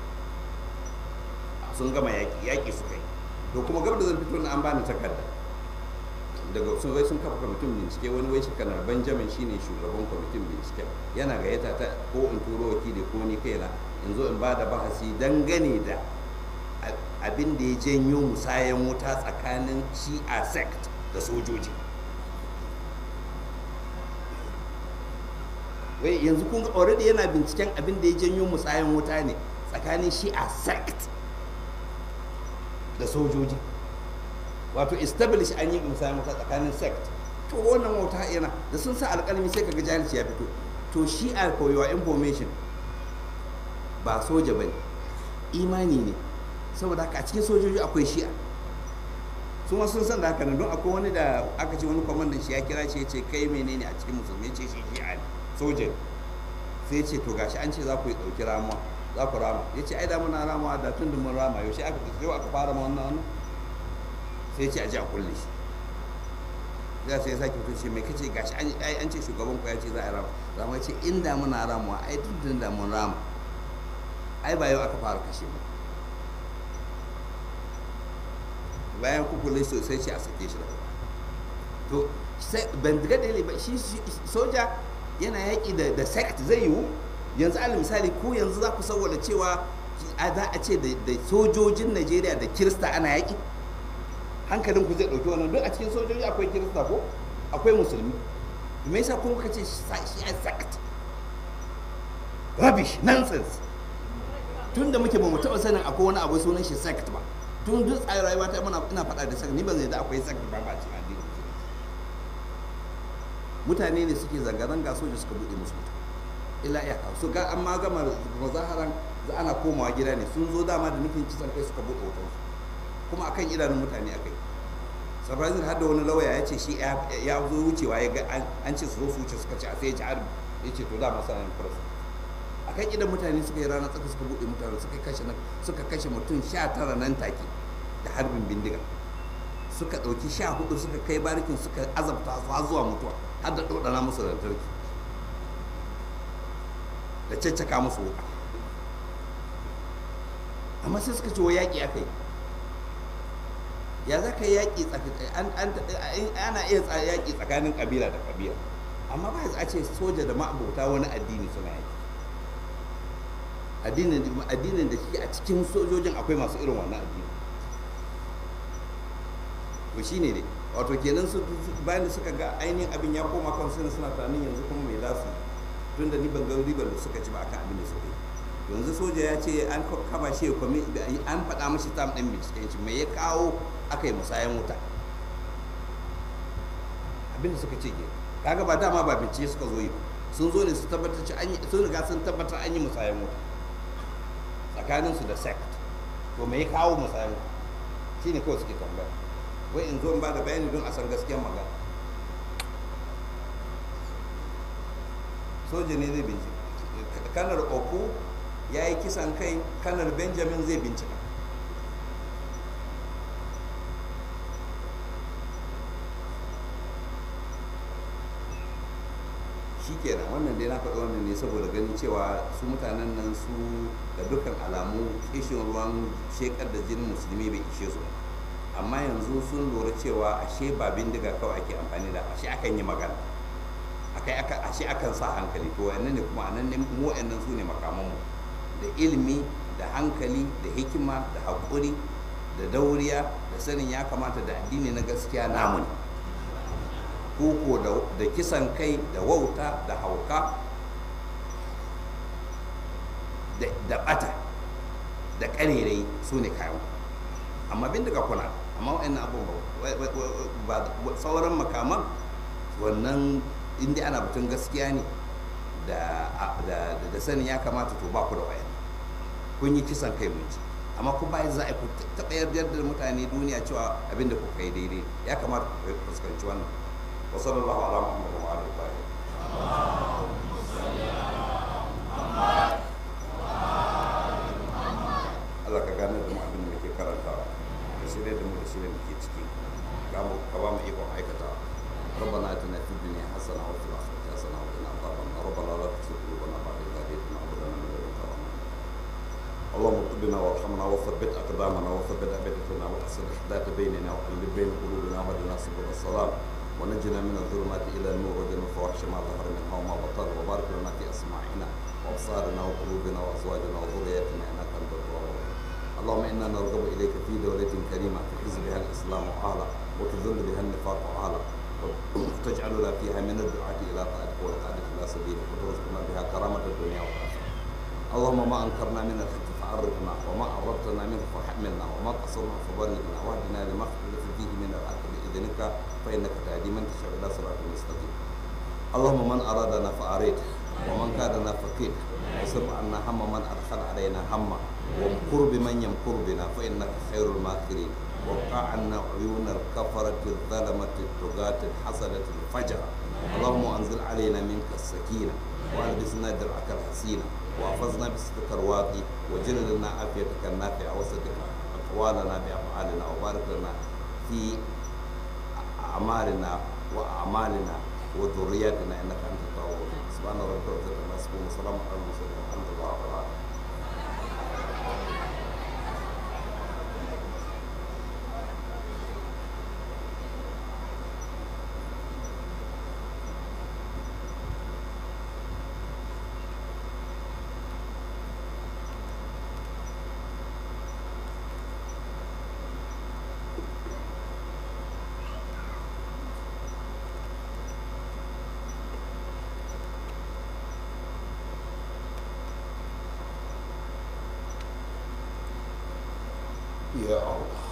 sun gama yaƙi yaƙi suka yi to kuma gab da zan fito na an bani takarda daga sun wai sun kafa kwamitin bincike wani wai shekanar benjamin shine shugaban kwamitin bincike yana gayyata ta ko in turo wakili ko ni kaina in zo in ba da bahasi dangane da abin da ya janyo musayan wuta tsakanin shi'a sect da sojoji wai yanzu kun ga already yana binciken abin da ya janyo musayan wuta ne tsakanin shi'a sect da sojoji wato establish an yi musayan wuta tsakanin sect to wannan wuta yana da sun sa alƙalmi sai kaga jahilci ya fito to shi'a for your information ba soja bane imani ne saboda haka a cikin sojoji akwai shi'a su ma sun san da haka nan don akwai wani da aka ce wani kwamandan shi ya kira shi ya ce kai menene a cikin musulmi ya ce shi shi'a ne soja sai ya ce to gashi an ce za ku yi ɗauki ramuwa za ku rama ya ce ai da muna ramawa da tun da mun rama yaushe aka yau aka fara ma wannan wannan sai ya ce a ji a kulle shi za sai ya sake fito ce mai kace gashi an ce shugaban ku ya ce za a rama rama ce inda muna ramawa ai tun da mun rama ai ba yau aka fara kashe mu bayan kukule sosai ce a sake shi daga to sai ban ga dalili ba shi soja yana yaƙi da da sect zai yiwu yanzu alal misali ko yanzu za ku saboda cewa a za a ce da sojojin Najeriya da Kirista ana yaƙi hankalin ku zai ɗauki wannan duk a cikin sojoji akwai Kirista ko akwai musulmi me yasa kuma ka ce shi a sect rubbish nonsense tun da muke ba mu taɓa sanin akwai wani abu sunan shi sect ba tun duk tsayin rayuwa ta muna ina faɗa da sect ni ban zai da akwai sect ba ba cikin addini mutane ne suke zanga-zanga soja suka buɗe musu wuta illa iyaka su ga an ma gama mazaharan za ana komawa gida ne sun zo dama da nufin kisan kai suka buɗe wutan kuma akan idanun mutane akai surprising har da wani lawaya ya ce shi ya zo wucewa ya ga an ce su zo su wuce suka ce a sai ya ci harbi ya ce to dama sanar press akan idan mutane suka yi rana tsaka suka buɗe mutane suka kashe suka kashe mutum sha tara nan take da harbin bindiga suka ɗauki sha hudu suka kai barikin suka azabta su har zuwa mutuwa har da ɗoɗana musu lantarki da caccaka musu wuka amma sai suka ce wa yaƙi aka yi ya za ka yi yaƙi ana iya yaƙi tsakanin ƙabila da ƙabila amma ba a ce soja da ma'abota wani addini suna yaƙi addinin da shi a cikin sojojin akwai masu irin wannan addini to shi ne dai wato kenan su bayan da suka ga ainihin abin ya koma kan suna suna tunanin yanzu kuma mai za su tunda ni ban ga ribar da suka ci ba akan abin da suka yi yanzu soja ya ce an kama shi ya kwami an faɗa mashi tam ɗin binciken shi mai ya kawo aka yi musayan wuta abin da suka ce ke kaga ba dama ba bincike suka zo yi sun zo ne su tabbatar ci sun riga sun tabbatar an yi musayan wuta tsakaninsu da sect to me ya kawo musayan wuta shine kawai suke tambaya wai in zo in ba da bayani don a san gaskiyar magana soja ne zai bincika kanar oku ya yi kisan kai kanar benjamin zai bincika shi kenan wannan dai na faɗi wannan ne saboda ganin cewa su mutanen nan su da dukkan alamu kishin ruwan shekar da jinin musulmi bai ishe su amma yanzu sun lura cewa ashe ba bindiga kawai ake amfani da ashe akan yi magana akai aka ashe akan sa hankali to wannan ne kuma anan ne mu wayannan su ne makamanmu da ilimi da hankali da hikima da haƙuri da dauriya da sanin ya kamata da addini na gaskiya namu ne koko da kisan kai da wauta da hauka da bata da ƙarerai su ne kayan amma bindiga kuna amma wa'annan abubuwa sauran makaman wannan inda ana batun gaskiya ne da sanin ya kamata to ba ku da wayan kun yi kisan kai mun ci amma ku bayan za a ku taɓa yardar da mutane duniya cewa abin da kuka yi daidai ya kamata ku fuskanci wannan wa sallallahu ala muhammad wa alihi wa Allah ka gane da mu abin da muke karantawa ka shirya da mu da shirya muke ciki ka ba mu ikon aikatawa ربنا اتنا في الدنيا حسنه وفي الاخره حسنه وقنا عذاب النار ربنا لا تزغ قلوبنا بعد اذ هديتنا وهب لنا من لدنك رحمه اللهم اطبنا وارحمنا وثبت اقدامنا وثبت ابدتنا واحسن احداث بيننا وقلب بين قلوبنا واهدنا سبل السلام ونجنا من الظلمات الى النور وجنا الفواحش ما ظهر منها وما بطن وبارك لنا في اسماعنا وابصارنا وقلوبنا وازواجنا وذرياتنا انك انت التواب اللهم انا نرغب اليك في دوله كريمه تعز بها الاسلام واهله وتذل بها النفاق واهله وتجعلنا فيها من الدعاة إلى طاعتك والقادة إلى سبيلك وترزقنا بها كرامة الدنيا والآخرة اللهم ما أنكرنا من الحق فعرفنا وما عرفتنا منه فحملنا وما قصرنا فبلغنا واهدنا لما اختلف فيه من الحق بإذنك فإنك تهدي من تشاء إلى صراط مستقيم اللهم من أرادنا فأريده ومن كادنا فكيده وصرف عنا هم من أدخل علينا هما وامكر بمن يمكر بنا فإنك خير الماكرين وقع عنا عيون الكفرة الظلمة الطغاة الحسنة الفجرة اللهم أنزل علينا منك السكينة والبسنا درعك الحسينة وأفزنا بسترك الواقي وجل لنا عافيتك النافعة وصدق أقوالنا بأفعالنا وبارك لنا في أعمالنا وأعمالنا وذرياتنا إنك أنت التواب سبحان ربك رب العزة عما يصفون وسلام على المرسلين والحمد لله رب العالمين يا الله